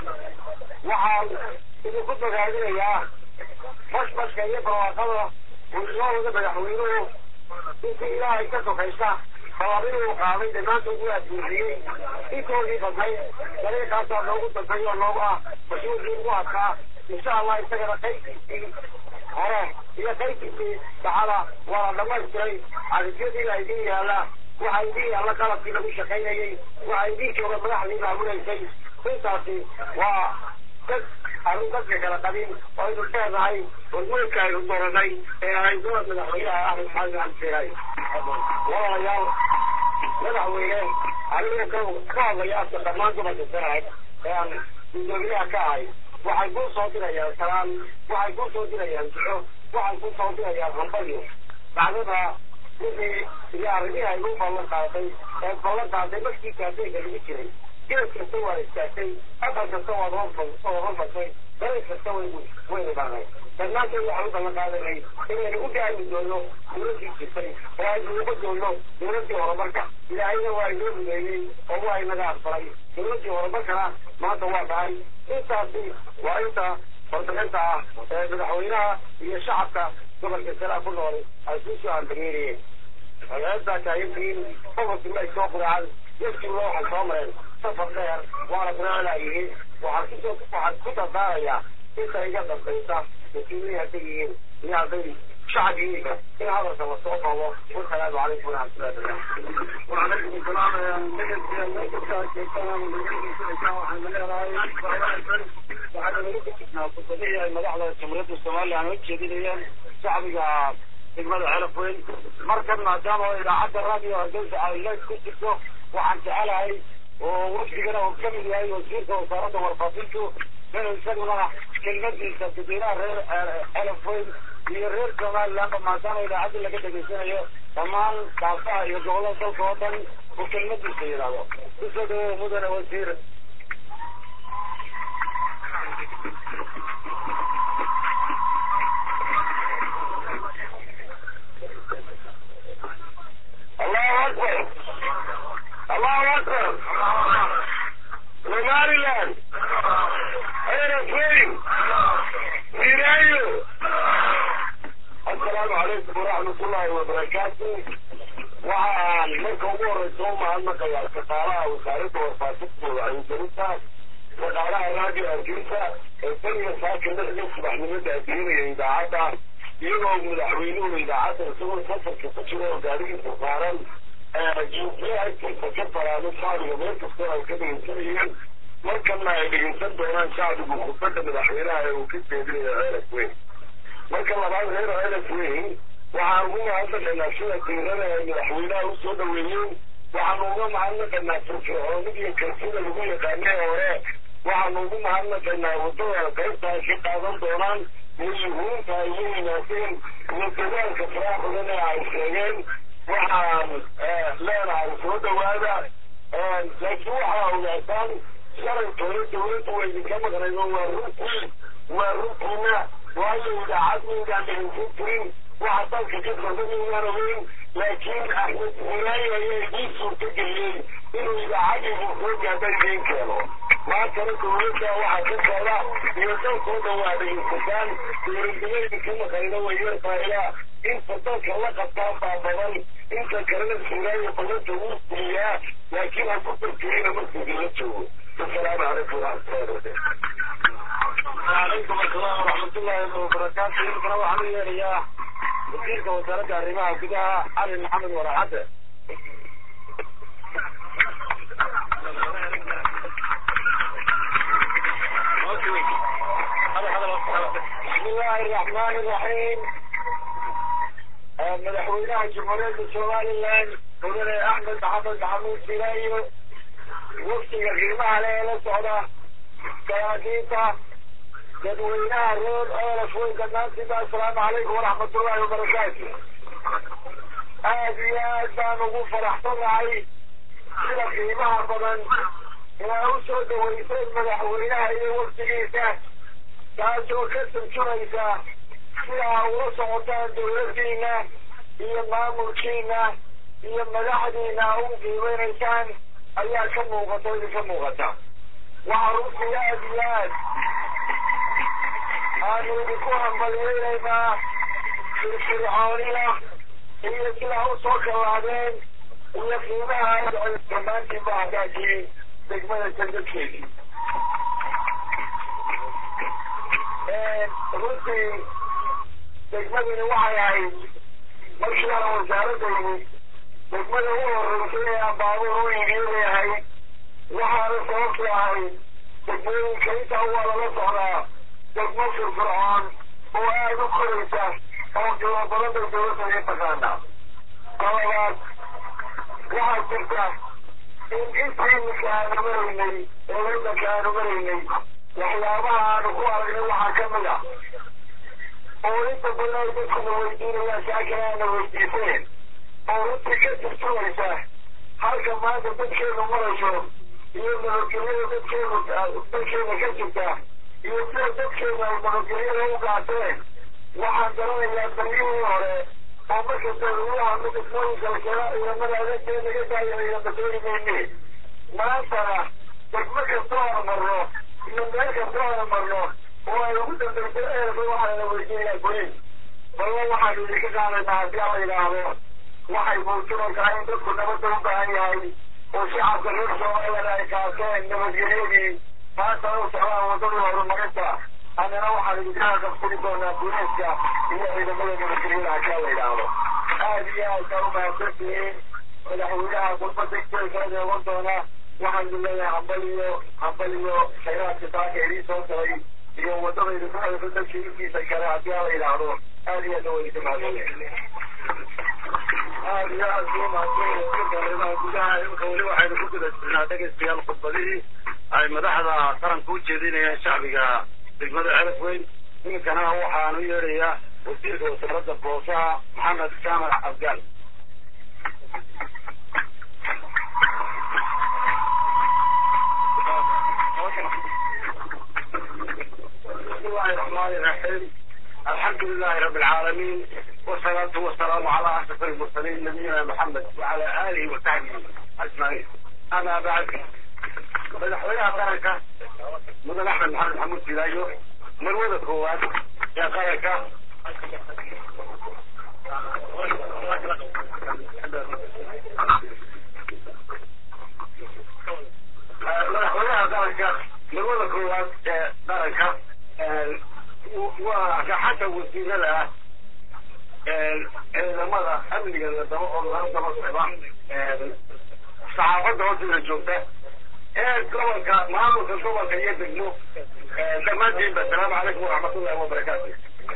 [SPEAKER 3] waxaan idinku bogaadinayaa bashbashka iyo barwaaqada uu inoo wada madaxweynuhu intii ilaahay ka sokaysa sababinuu qaaday dhammaanta ugu adbuuxiyey intoodii badnayd dariiqaasaa noogu dambay oo noogu ah mas-uulkii ugu adkaa insha allah isagana qaybkiisii hore iyo qaybkiisii saxada waa la dhamaystiray cadifyadiina idin yaala waxaa idin yaalla qalabkii lagu shaqaynayey waxaa idin jooga madaxdii maamulaysay intaasi waa dad aanu dadka kala qabin oo aynu leenahay hormoodka aynu doranay ee ahayd gobol madaxweynaha axmed xasan cabdiseeraay walaalayaal madaxweyne anigu ka ka hadlaya afka dhammaan gobolka sanaag ee aan gudoomiyaha ka ahay waxay kuu soo dirayaan salaan waxay kuu soo dirayaan duco waxay kuu soo dirayaan hambalyo bacdada wixii iyo arrimihii ay u ballan qaaday ee ballan qaaday markii kaafeega lagu jiray geed kasta waa istaagtay aqal kasta waad oo hormartay dariiq kasta waynu waynu barnay dhammaantood waxaan u ballan qaadanay inaynu u gaari doono dowladdii jirtay oo aynu uga doonno dowladdii horumarka ilaahayna waa inoo rumeeyey oo waa inaga aqbalay dowladdii horumarkana maanta waa dhahay intaasi waa inta warbixinta ah ee madaxweynaha iyo shacabka gobolka salaa ku nool ay ku soo hambageeriyeen magaceedbaa taagantihiin gobolkii ma ay soo quracaan yafkiiba waxay soo mareen safar dheer waana quraclaayihiin waxaan kusoo waxaan ku dardaarayaa inta iga dambaysa mas-uuliyiin hadday yihiin iyo hadday shacab yihiinba in hadalka la soo qabo wasalaamu calaykum waraxmatullahi wabarakatu وعليكم السلام waxay madaxda jamhuuriyadda somalilan u jeedinayeen shacbiga degmada celaf weyn markan maadaama idaacadda radio hargeysa ay leys ku jirto waxaan jecelahay oo wafdigana uu kamid yahay wasiirka wasaaradda warfaafintu inuu isaguna kelmadiisa dadweynaha reer celaf weyn iyo reer somalilandba maadaama idaacadda laga dhegaysanayo dhammaan kaafaha iyo gobolada dalka oo dhan uu kelmadiisa yidhaahdo kusoo dhawow mudane wasiir الله أكبر الله أكبر somaliland ayna fooyin
[SPEAKER 4] wasaaradda warfaafinta wacyigelinta shaqaalaha raadiyo hargeysa ee beriga saaka lixda subaxnimada adduunaya idaacadda iyagoo madaxweynuhu idaacadda isagoo safarka ku jira oo gaarigiisa saaran jiifiya agtiisa ka baraado shacbiga meel kastoo ay ka dhegeysanayeen markana ay dhegeysan doonaan shacbigu khudbadda madaxweynaha ee uu ka jeedinayo ceelaf weyn marka labaad reer ceelaf weyn waxaan ugu mahadnaqaynaa sida diirada ay madaxweynaha usoo dhaweeyeen waxaanu uga mahadnaqaynaa firfircoonid iyo kalsida lagu yaqaanay hore waxaanu ugu mahadnaqaynaa waddada qaybta ay ka qaadan doonaan iyo yuhuunta ay la yimaadeen iyo dadaalka faraha badan ee ay sheegeen waxaan leenahay soo dhawaada laakiin waxaa ogaataan shalaytooda dawladda waa idinka maqnaydo waa runtii waa runtiina waayo idaacad maydaan dhegeysan jirin waxa dalka ka socda maydaan ogeyn laakiin axmed muraayi ayaa idiin suurta geliyey inuu idaacadiibu soo gaadha idiin keeno maantana dawladda waxaa ka socda iyo dalkoo dhan waa dhegeysataan dowladnimo idinka maqnaydo way yar faa'ila inta dalka la qabtaa baa badan inta kalena suuraayo badanta wuu siiyaa laakiin ha ku dartirina markuu idinla joogo السلام عليكم ورحمة الله وبركاته. وعليكم السلام ورحمة الله وبركاته. يمكن أروح أنا يا وزير وزارة الرماية كده علي محمد وراحته. بسم الله الرحمن الرحيم مدحوينها جمهورية سومالي لاند مدن أحمد محمد محمود سيرايو waftiga qiimaha le ee la socda salaadiinta dadweynaha reer eelas weynka naantiba assalaamu calaykum waraxmatullahi wabarakaatu aad iyo aad baan ugu faraxsanahay sida qiimaha badan inaa u soo dhaweyseen madaxweynaha iyo waftigiisa taasoo ka turjumaysa sidaa ula socotaan dawladdiina iyo maamulkiina iyo madaxdiina u qiimeynaysaan ayaa ka muuqata idinka muuqata waxaa runtii aad iyo aad aanu idinku hambaliyeynaynaa firfircoonida iyo sidaa usoo kallaadeen iyo qiimaha dhammaantiinba hagaagii degmada jandadkeedii runtii degmadani waxay ahayd markii aan wasaaradda yimid degmada u horeysay ee aan baabuur u iibiyo leeyahay waxaana sababtu ahayd degmooyinka intaa waa lala socdaa degmo firfircoon oo aada u koraysa oo qiimo badan bay dawladda iga taqaanaa talabaad waxaa jirta in intii iminka aanu maraynay ee waddanka aanu maraynay waxyaabaha aanu ku aragnay waxaa ka mid ah oo inta badan ay dadkuna weydiinayaan saakana aana weydiiseen oo runtii ka turjumaysa halka maanta dadkeenu marayso iyo nabadgelyada dadkeenu dalkeena ka jirta iyo sida dadkeenu ay nabadgelyada u qaateen waxaan garanayaa daryihii hore oo markasta ruuyaha midasmooyinka lakala ciidamada adeegtee naga daaya ciidama dooni mayne maantana degmo kastoo aan marno iyo meel kastoo aan marno oo ay ugu dambaysa eerka waxaana weydiinayaa boliis balba waxaanu idinka qaadaynaa haddii ala yidhaahdo waxay muujinaysaa in dadku nabadda u baahan yahay oo shacabka reer soomaaliyana ay qaateen nabadgelyadii maanta u socdaan waddadii horumarinta annana waxaan idinka qabsani doonaa buliiska iyo ciidamada nabadgelyada hakaa la yidhaahdo aad iyo aad baa u mahadsantihiin madaxweynaha khudbada kala deeban doona waxaan idin leeyahay hambal iyo hambal iyo khayraadka saaka idin soo galay iyo waddada idinku hayso dadka intiisa kale haddii la yidhaahdo aad iyo aad waa idinka mahadsantihiin aad iyo aad buu mahadsanyahay gudaha imika weli waxaynu ku guda jirnaa dhegeystayaal khudbadihii ay madaxda qaranka u jeedinayaan shacbiga degmada celaf weyn iminkana waxaan u yeedhayaa wasiirka wasaaradda boosaha maxamed jaamac abgaal بسم الله الرحمن الرحيم الحمد لله رب العالمين والصلاة والسلام على أشرف المرسلين نبينا محمد وعلى آله وصحبه أجمعين أما بعد madaxweynaha qaranka mudan axmed maxamed maxamuud silaayo marwada koowaad ee qaranka qaranka marwada koowaad ee qaranka waa raxanta wasiirada ah ciidamada amniga daba oo laga daba socda saxaafadda hoosteeda joogta ee gobolka maamulka gobolka iyo degmo dhammaantiinba asalaamu calaykum waraxmatullahi wabarakaatu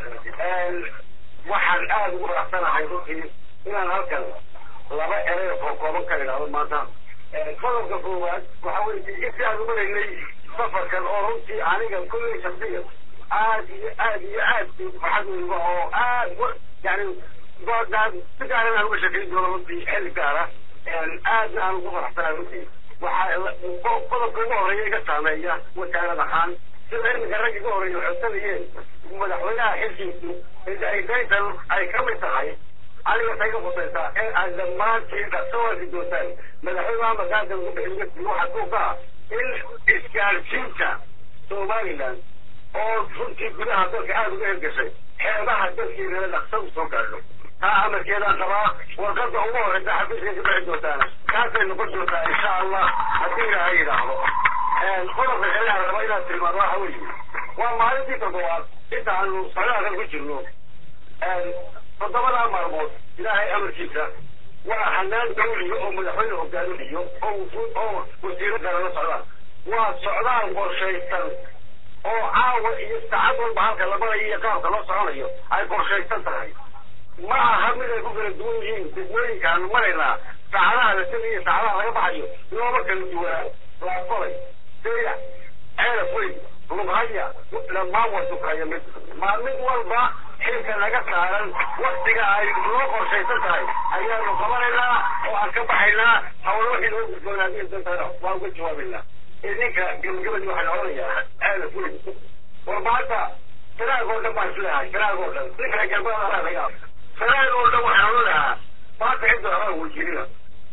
[SPEAKER 4] waxaan aada ugu raacsanahay runtii inaan halkan laba erey oo kooban ka idhaahdo maanta qodobka koowaad waxa weye intii aan umaraynay safarkan oo runtii aniga kulley shaksiya aad iyo aad iyo aad farxad weyga oo aad yani doodaan si gaaran aan uga sheekayn doono runtii xilli gaara aadna aan ugu faraxsanahay runtii waxaa qodobka ugu horeeya iga saameeya wasaarad ahaan sida iminka rag iga horeeya codsanayeen madaxweynaha xilkiisu daydan ay ka mid tahay aniga tay ka khusaysaa in aad dhammaantiin dhaqso arki doontaan madaxweyne maxamed aadan ugu bixin waxaa ku kaa in isgaarsiinta somaliland oo runtii gudaha dalka aada uga hirgashay xeebaha dalkeedana dhaqso usoo gaadho taa amarkeedaan qabaa warqada ugu horeysa xafiiska ka bixi doontaana kaasay noqon doontaa insha allah haddii ilaahay yidhaahdo qodobka kale aan raba inaad tilmaado waxa weeye waa maalintii toddobaad inta aanu socdaalkan ku jirno toddobadaa maalmood ilaahay amarkiisa waa hanaan dawliya oo madaxweyne hogaaminayo oo oo wasiiro kale la socdaan waa socdaal qorshaysan oo caawa iyo saacad walba halka la marayo iyo qaabka loo soconayo ay qorshaysan tahay ma aha mid ay ku kala duwan yihiin degmooyinka aanu maraynaa saacadaha la tegayo saacadaha laga baxayo looma kala duwanaa laafolay seya ceelaf weyn lughaya dhammaan waa sukaya mid maa mid walba xilka naga saaran waktiga ay noo qorshaysan tahay ayaanu qabanaynaa oo aan ka baxaynaa hawlo wixii noo gudboonaadiyo dantana waa uga jawaabaynaa idinka gabagabadii waxaan odhanayaa ceelaf weyn war maanta sanaag oo dhan baan isleehay sanaag oo dhan ninka garbada laga sanaag oo dhan waxaan odhanayaa maanta cidda horaan wejirina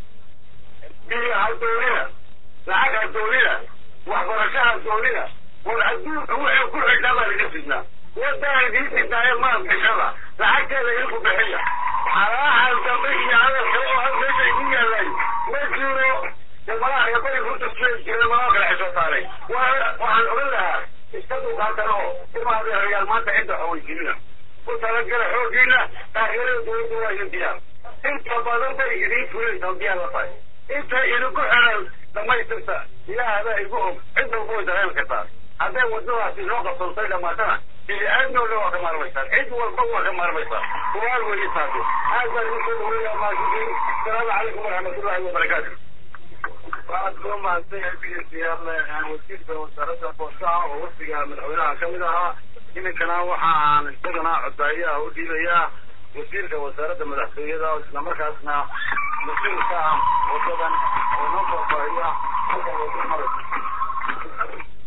[SPEAKER 4] biyo ha doonina lacag ha doonina waxbarasho ha doonina war adduunka wuxuu ku xidhnaa baa laga fidnaa wadaan idiin fidnaaye maal bixada lacagteeda idinku bixiya xalaahan dambe iyo hadalka oo had meesha idin yaalay ma jiro dee malaha reebay runta suweys jireen malaa kala xisoo saaray waxaan odhan lahaa iska dulqaatan oo imaadee rayaal maanta cidda xaweyjinina ku talagala xoogiina taageerada dowladda waa idin diyaar inta badan bay idiin fulinaysaa diyaar la tahay inta idinku xiran dhamaystirta ilaahadaa igu og cid walba way dareemi kartaa hadday wadadaasi noo qabsantay dhamaatana bini-aadmi oo dhan waa ka maarmaysaan cid walba waa ka maarmaysaan kumaal weeye taasi aad baan idin soo dhaweeyaa maasikiin asalaamu calaykum waraxmatullahi wabarakaatu waxaad kuu mahadsan yahay biyasiyaadle wasiirka wasaaradda boostaha oo wafdiga madaxweynaha ka mid ahaa iminkana waxa aan isagana codaayaha u dhiibayaa wasiirka wasaaradda madaxtooyada islamarkaasna mas-uul ka ah wadadan oo noo faahfaahiya halka wada maraysa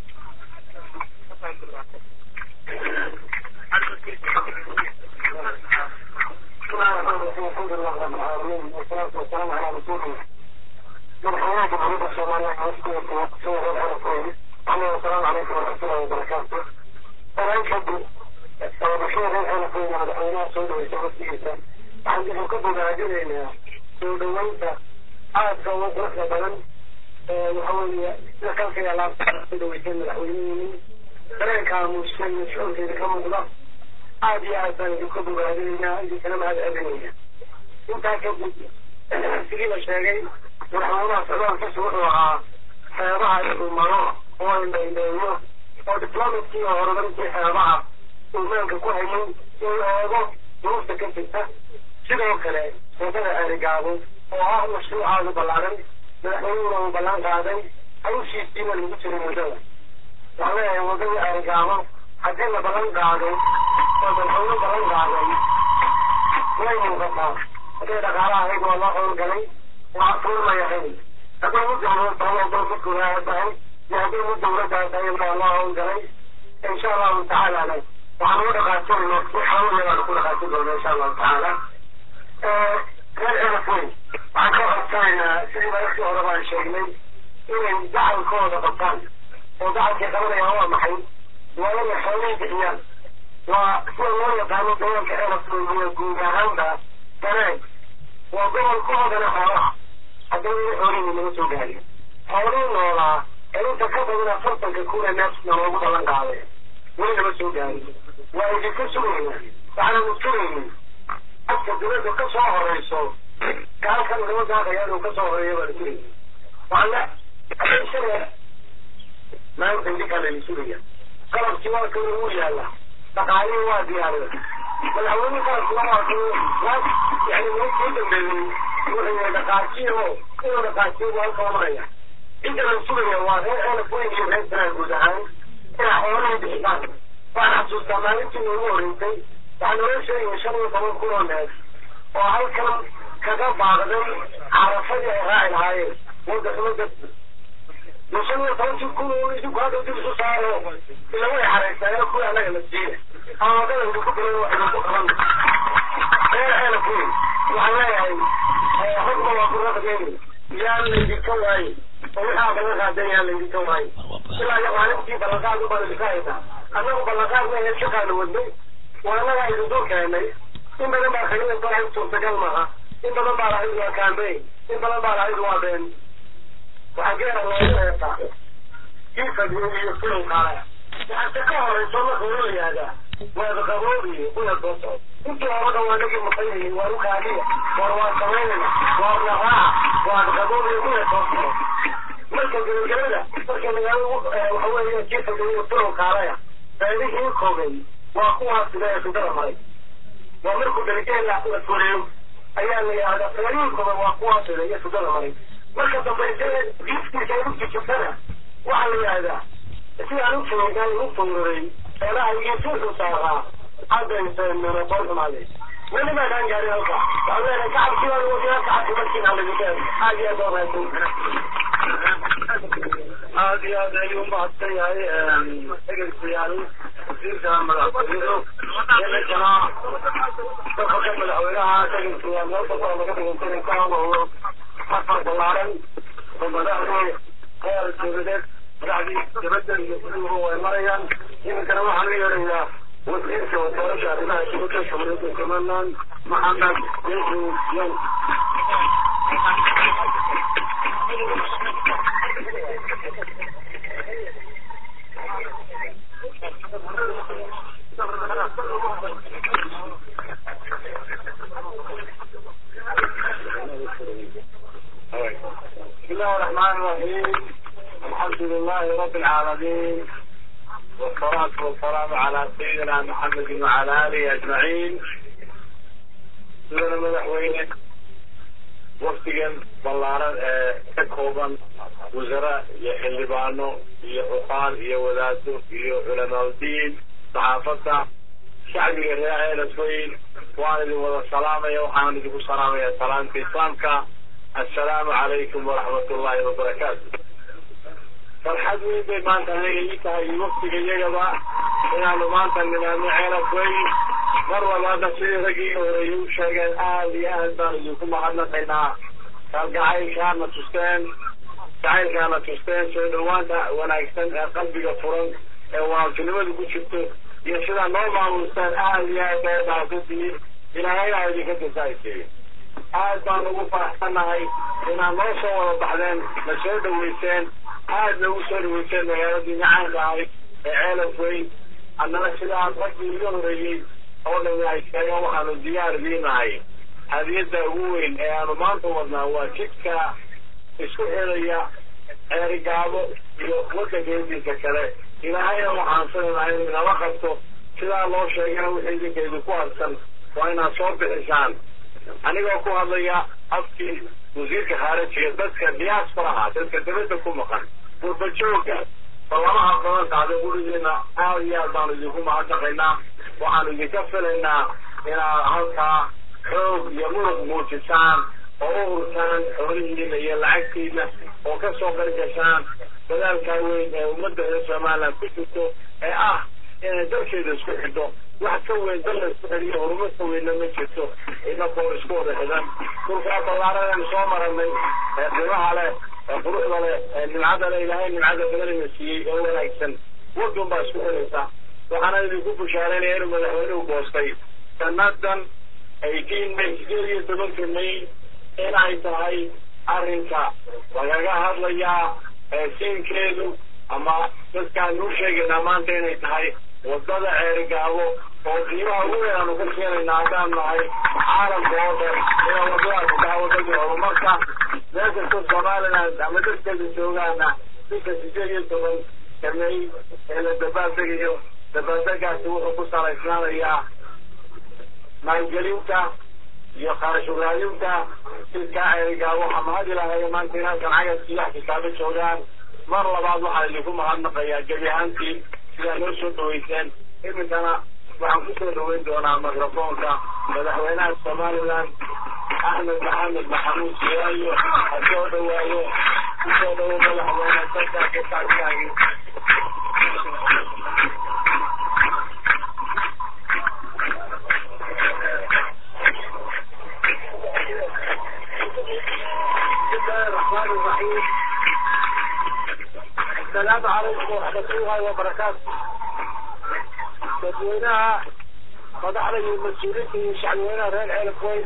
[SPEAKER 5] مرحبا بحضرتك الصومالية وفقية سورة الحرفين أهلا والسلام عليكم ورحمة الله وبركاته أنا أشهد بشير الحرفين على حيناء سورة ويسورة سيئة عندي حكم مهاجرين سورة ويسا عاد كوات رحلة بلن وحوالي لكان في علام سورة ويسا مدحوينين ترين كان مسلم مشعور في ذكرم الله عاد يا أسان حكم مهاجرين عندي كلام هذا أبنية انت كبد سيئة شاقين madaxweynaha socdaalkiisu wuxuu ahaa xeebaha inuu maro oo indhaindheeyo oo diplomatkii oo horumarintii xeebaha uu meelka ku hayay inuu eego duruufta ka jirta sidoo kale wadada erigaabo oo ah mashruucaadu ballaaran madaxweynuna uu ballan qaaday hawshiisiina lagu jiray muddada waxaan leeyahay wadada erigaabo haddii la ballan qaado oo madaxweyne ballan qaaday way muuqataa hadday dhaqaalaha ahayd waa loo howlgalay وعطول ما يحيي هذا مدة الله الله كلها تعالى يهدي مدة ورجع تعالى الله ونجري إن شاء الله تعالى عليه وعن وضع قاتل نحاول أن نكون قاتل إن شاء الله تعالى كان أنا فين وعن كوه كان سيما يخشى ربا الشيخين إن دعوا كوه بطان ودعوا كثيرا هو محي ولم يحاولين بإيان وسوى الله يقالوا دولة كأنا في الجنجاران كمان وقبل كوه xoolaha haddii xoolihii laga soo gaariyo xoolihii noolaa ee inta ka badana tobanka kun ee neefsna loogu ballan qaaday weli nama soo gaarin waa idinka sugayna waxaananu sugaynay afka dowladda ka soo horeyso kaalkan lama daaqaya inuu ka soo horeeyo baanu sugayna waxaana adeegsada maanta idinkaa laydin sugaya qalabkii waa kan ugu yaala dhaqaalihii waa diyaariyay madaxweyne qalabkuna waa kan yani ninkii dambeeyey wuxuu yahay dhaqaajiyo inuu dhaqaajiyo waa halka maraya inta la sugaya waa reer elaf weyn iyo reer sanaa guud ahaan inaa xoolaha bixisaan waan xasuustaa maalintii noogu horeysay waxaa naloo sheegaya shan iyo toban kun oo neef oo halkan kaga baaqday carafadii ay raaci lahaayeen wadda xumadda shan iyo tobankii kun oo idinku hadda dib isu saaro ila way xareysaa kuwa anaga la siiya ama wadada idinku diray wax idinku qaban reer elaf weyn waxaan leeyahay hogma waa ku raqdeeni yaan laydinka waaye oo waxaa balan qaadan yaan laydinka waaye ilaa iyo maalintii ballanqaad ubaan idinka haysaa annagu ballanqaad ma shaqaanu wadnay waa annagaa idin dul keenay in badan baa khaliila barahay suurtagal maaha in badan baa lahayd waa kaambey in badan baa lahayd waa been waxaa geera loogu heesaa kiifadiyo iyo filim qaale waxaase ka horeyso marka loo yihahdaa waada qaboobiye una doso intii hore dhan waa nagii maqayihin waa ukaaliya war waa samaynayna waa naqaaca waada qaboobiye una doso marka gabagabada marka magaalo waxa weeye kiifadiyo iyo filim qaaleya beelihii kogay waa kuwaas sida ee sudada maray waa markuu daligeela la fuliyo ayaa la yidhahdaa feerihinkooda waa kuwaas sida iyo sudada maray marka dambayse giifkiisa ay ujijibtana waxaa la yidhahdaa sidaan u jeeday u fururay feelaha igiisuuxu saaraa haddayse menoqon xumaade weli maadaan gaarin halka waxaa leedahay kacabkii baa wadiyaa kacabki markiina laguteen aad iyo aad waa mahadsan aad iyo aad ayuu mahadsan yahay egelkayaal wasiirka madaxtooyadu inkana safarka madaxweynaha egelkayaal meel kastoo laga dhigantay ka hadlayo safar ballaaran oo madaxdii heer dowladeed madaxdii dibadda iyo guduhu way marayaan iminkana waxaan la yeerayaa wasiirka wasaaradda arrimaha dibadda jamhuuriyadda somaliland maxamed yusuf yan بسم الله الرحمن الرحيم الحمد لله رب العالمين والصلاة والسلام على سيدنا محمد وعلى آله أجمعين سيدنا مدحوينك وقتigan ballaaran ee ka kooban wasara iyo xildhibaano iyo cuqaal iyo wadaado iyo culamaauddiin saxaafadda shacbiga reer eelasweyn waan idin wada salaamaya waxaan idinku salaamaya salaamta islaamka assalaamu calaykum waraxmat ullahi wabarakaatu farxad weyn bay maanta anaga ii tahay iyo waktiga iyagaba inaanu maanta nimaadno ceelafweyn mar walbaadna sidii raggii horeeyay u sheegeen aada iyo aad baan idinku mahadnaqaynaa kalgacaylkaana tusteen jacaylkaana tusteen soo dhawaanta wanaagsan ee qalbiga furan ee walaaltinimadu ku jirto iyo sidaa noo maamuustaan aada iyo aad bay baaqadiin ilaahayna idinka jasaaysiiyo aad baan ugu faraxsannahay inaad noo soo wada baxdeen na soo dhaweyseen aad nagu soo dhaweyseen magaaladii macaanka ahayd ee ceelaf weyn annana sidaas raggii iga horeeyey oo dhami ay sheegeen waxaanu diyaar idiinahay hadiyadda ugu weyn ee aanu maanta wadnaa waa jidka isku xidhaya ceerigaabo iyo waddankeediisa kale ilaahayna waxaan filaynaa inuu inala qabto sidaa loo sheegana wixii idinka idinku harsan waa inaad soo bixisaan anigoo ku hadlaya afkii wasiirka khaarijiga dadka diasporaha dadka dibadda ku maqan gurbajooga ballamaha badan qaada gurigeena aada iyo aad baanu idinku mahadnaqaynaa waxaanu idinka filaynaa inaad halkaa xoog iyo muruq muujisaan oo u hurtaan xoolihiina iyo lacagtiina oo ka soo qargashaan dadaalkaa weyn ee ummadda reer somaliland ku jirto ee ah inay dalkeeda isku xidho wax ka weyn dal la isku xidhiyo horumar ka weynna ma jirto inakoo isku wada xidhan dhulkaa ballaaradan soo maranay ee dhimaha leh ee quruxda leh ee nimcada leh ilaahay nimcada badanina siiyey oo wanaagsan wadun baa isku xidhaysa waxaana idinku bushaaraynaya inuu madaxweynuhu goostay sanadan eighteen may sideed iyo tobanka may inay tahay arrinka lagaga hadlayaa siinkeedu
[SPEAKER 4] ama dadkaan u sheegaynaa maanta inay tahay wadada ceerigaabo oo qiimaha ugu weyn aanu ka keenayna haddaan nahay caalamka oo dhan inay wadadaasi tahay wadadii horumarka meel kastoo somaliland ama dadkeeda joogaana bisha sideed iyo toban samey ee la dabaaldegayo dabaaldegaasi wuxuu ku salaysnaanayaa maalgelinta iyo kharashuraadinta jidkaa ceerigaa waxaa mahad ilaahay maanta in halkan cagabkii wax kitaabo joogaan mar labaad waxaa idinku mahadnaqayaa gebi ahaantiin sidaa noo soo dhaweyseen iminkana waxaan kusoo dhaweyn doonaa microfoonka madaxweynaha somaliland axmed maxamed maxamuud siwaayo ha soo dhawaayo kusoo dhawo madaxweyne dadka kutaagtaagi bismillahi الرحمن الرحيم السلام عليكم ورحمة الله وبركاته dadweynaha madaxda iyo mas-uuliinta iyo shacbweynaha reer ceelafweyn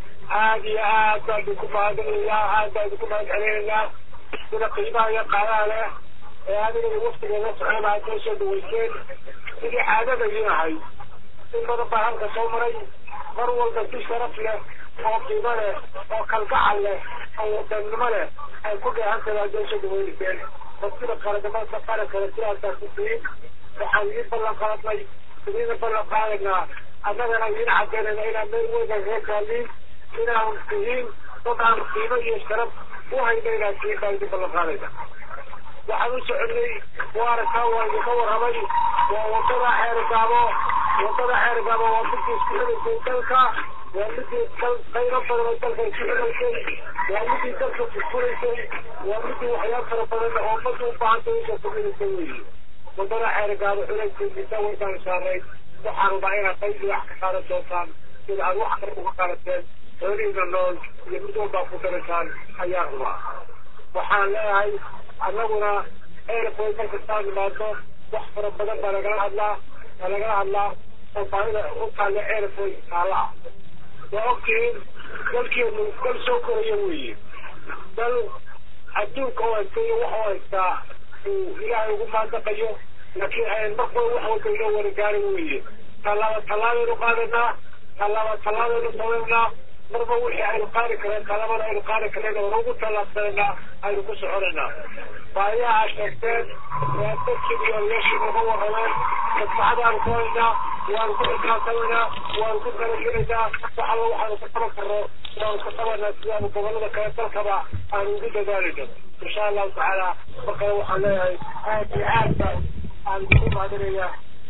[SPEAKER 4] aad iyo aad baan idinku mahadinaynaa aad baan idinku mahad celinaynaa sida qiimaha iyo qaadaha leh ee adiga iyo waftigeeda socon aad noo soo dhaweyseen sidii caadada idiin ahayd in badan baa halka soo maray mar walba si sharaf leh oo qiimo leh oo kalgacal leh oo wadannimo leh ay ku dheehantahay aad noo soo dhaweynayseen oo sida qaranimada qarankale sidaasaa ku tihin waxaan idiin ballan qaadnay idiina ballan qaadaynaa annagana idiin cadaynayna inaan meel weyna reer kaaliin inaan tihiin dad aan qiimo iyo sharaf u hayna inaan tihiin baan idiin ballan qaadayna waxaan u soconay waarkaa waa idinka warramay waa wadada xeerigaabo wadada xeerigaabo waa midii isku xidhaysay dalka waa midii qaybo badan oo dalka isku xidhaysay waa midii dalka furfuraysay waa midii waxyaab fara badan oo ummadda u baahantay usoo kordhinaysay weyi wadada xeerigaabo xulaysiisa waydaan saarayn waxaan rabaa inaad qaybi wax ka qaadan doontaan sida aad wax kale uga qaadateen xoolihiina nool iyo mid walbaa ku daraysaan ayaan rabaa waxaan leeyahay annaguna eerfoy markastaan imaado wax fara badan baa lagala hadlaa baa lagala hadlaa oo baahida u taalla eerfoy taalla ah waa ogtihiin dalkeenu dal soo koraya weeye dal adduunka u haystay iyo wax u haystaa uu ilaahay ugu maandaqayo laakiin ayn marba wax walba inoo warigaarin weeye tallaaba tallaabeynu qaadanaa tallaaba tallaabeynu samaynaa marba wixii aynu qaadi kareen talabada aynu qaadi kareen oo ugu tallaabsanaynaa aynu ku soconaynaa baayaha sheegteen waa dadkii iyo odayaashii naga warrameen maskaxdaanu ku haynaa waanu ku xisaabtamaynaa waanu ku talagelaynaa wax alla waxaanu ka qaban karno waanu ka qabanaa sidaanu gobollada kale dalkaba aanu ugu dadaalayno insha allahu tacaala markale waxaan leeyahay aad iyo aad baan aan ugu mahadinayaa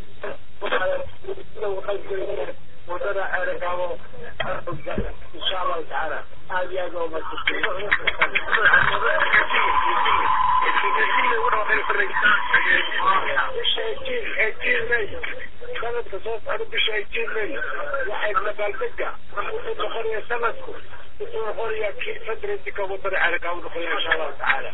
[SPEAKER 4] sida uga qaybgelaya wadada ceerigaabo insha allahu tacaala aad iyo aad waa bisha eighteen eighteen may sanadka soo socda bisha eighteen may waxay dabaaldega wuxuu noqonaya sanadku wuxuu noqonayaa kii fadrediga wadada ceerigaabo noqonaya insha allahu tacaala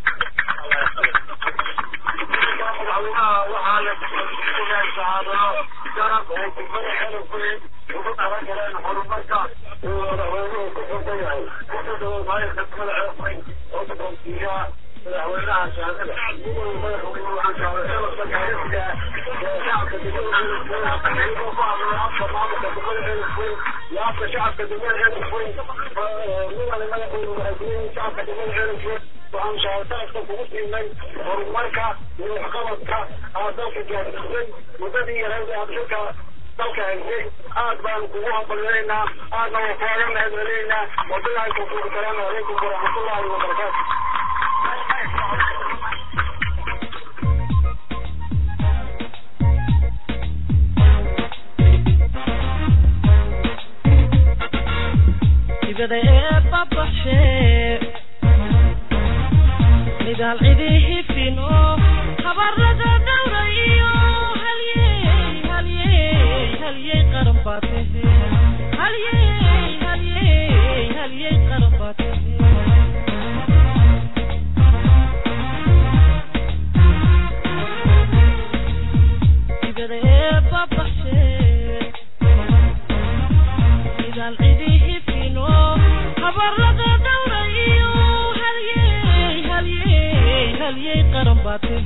[SPEAKER 4] madaxweynaha waxaa la sugaay sahaadano garab oo kubada xelafweyn ugu talagaleen horumarka uu madaxweynuhu ku xusan yahay wuxuu dhawo maayirka kubada xelafweyn oo doonsiiya madaxweynaha shahaadada madaxweynuhu waxaan shaaday xelafka gaarisiga ee shacabka degmada xelafweyn iyagoo ku hadlay afka maamulka kubada xelafweyn iyo afka shacabka degmada xelafweyn midana madaxweynu waxay shacabka degmada xelafweyn waxaan shahaadadaska kugu siinay horumarka iyo waxqabadka aad dalka gaarsiisay muddadii yareyd ee abshirka dalka haysay aad baanu kugu hambalinaynaa aadna waa kaaga mahadcelinaynaa wabilahi tawfiiq salaamu calaykum waraxmatullahi wabarakaatu
[SPEAKER 1] sibada ee babaxshee midaal cidii fino habarada dhowra iyo halyey halyey halyey qaran baa tahe halyey halyey halyey qaran baa tahe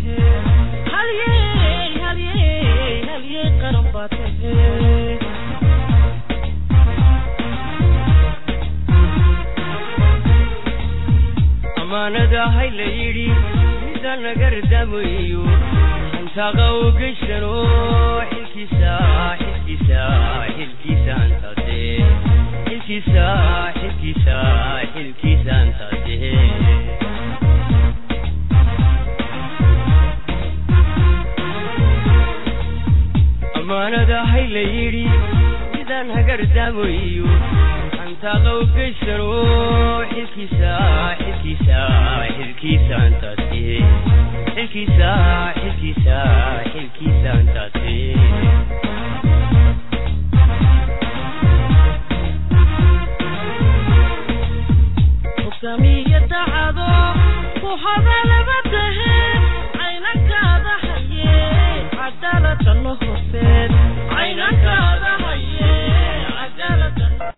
[SPEAKER 1] tahe halyey halyey halyey qaran baa tahe
[SPEAKER 2] amaanada hay la yidhi mida nagardamayo hantaaqa u geysano xilkiisa xilkiisa xilkiisa antade xilkiisa xilkiisa xilkiisa antade amaanada hay la yidhi midaan hagardamayo hantaaqa u geysano xilkiisa xilkiisa xilkiisa antade xilkiisa xilkiisa xilkiisa antade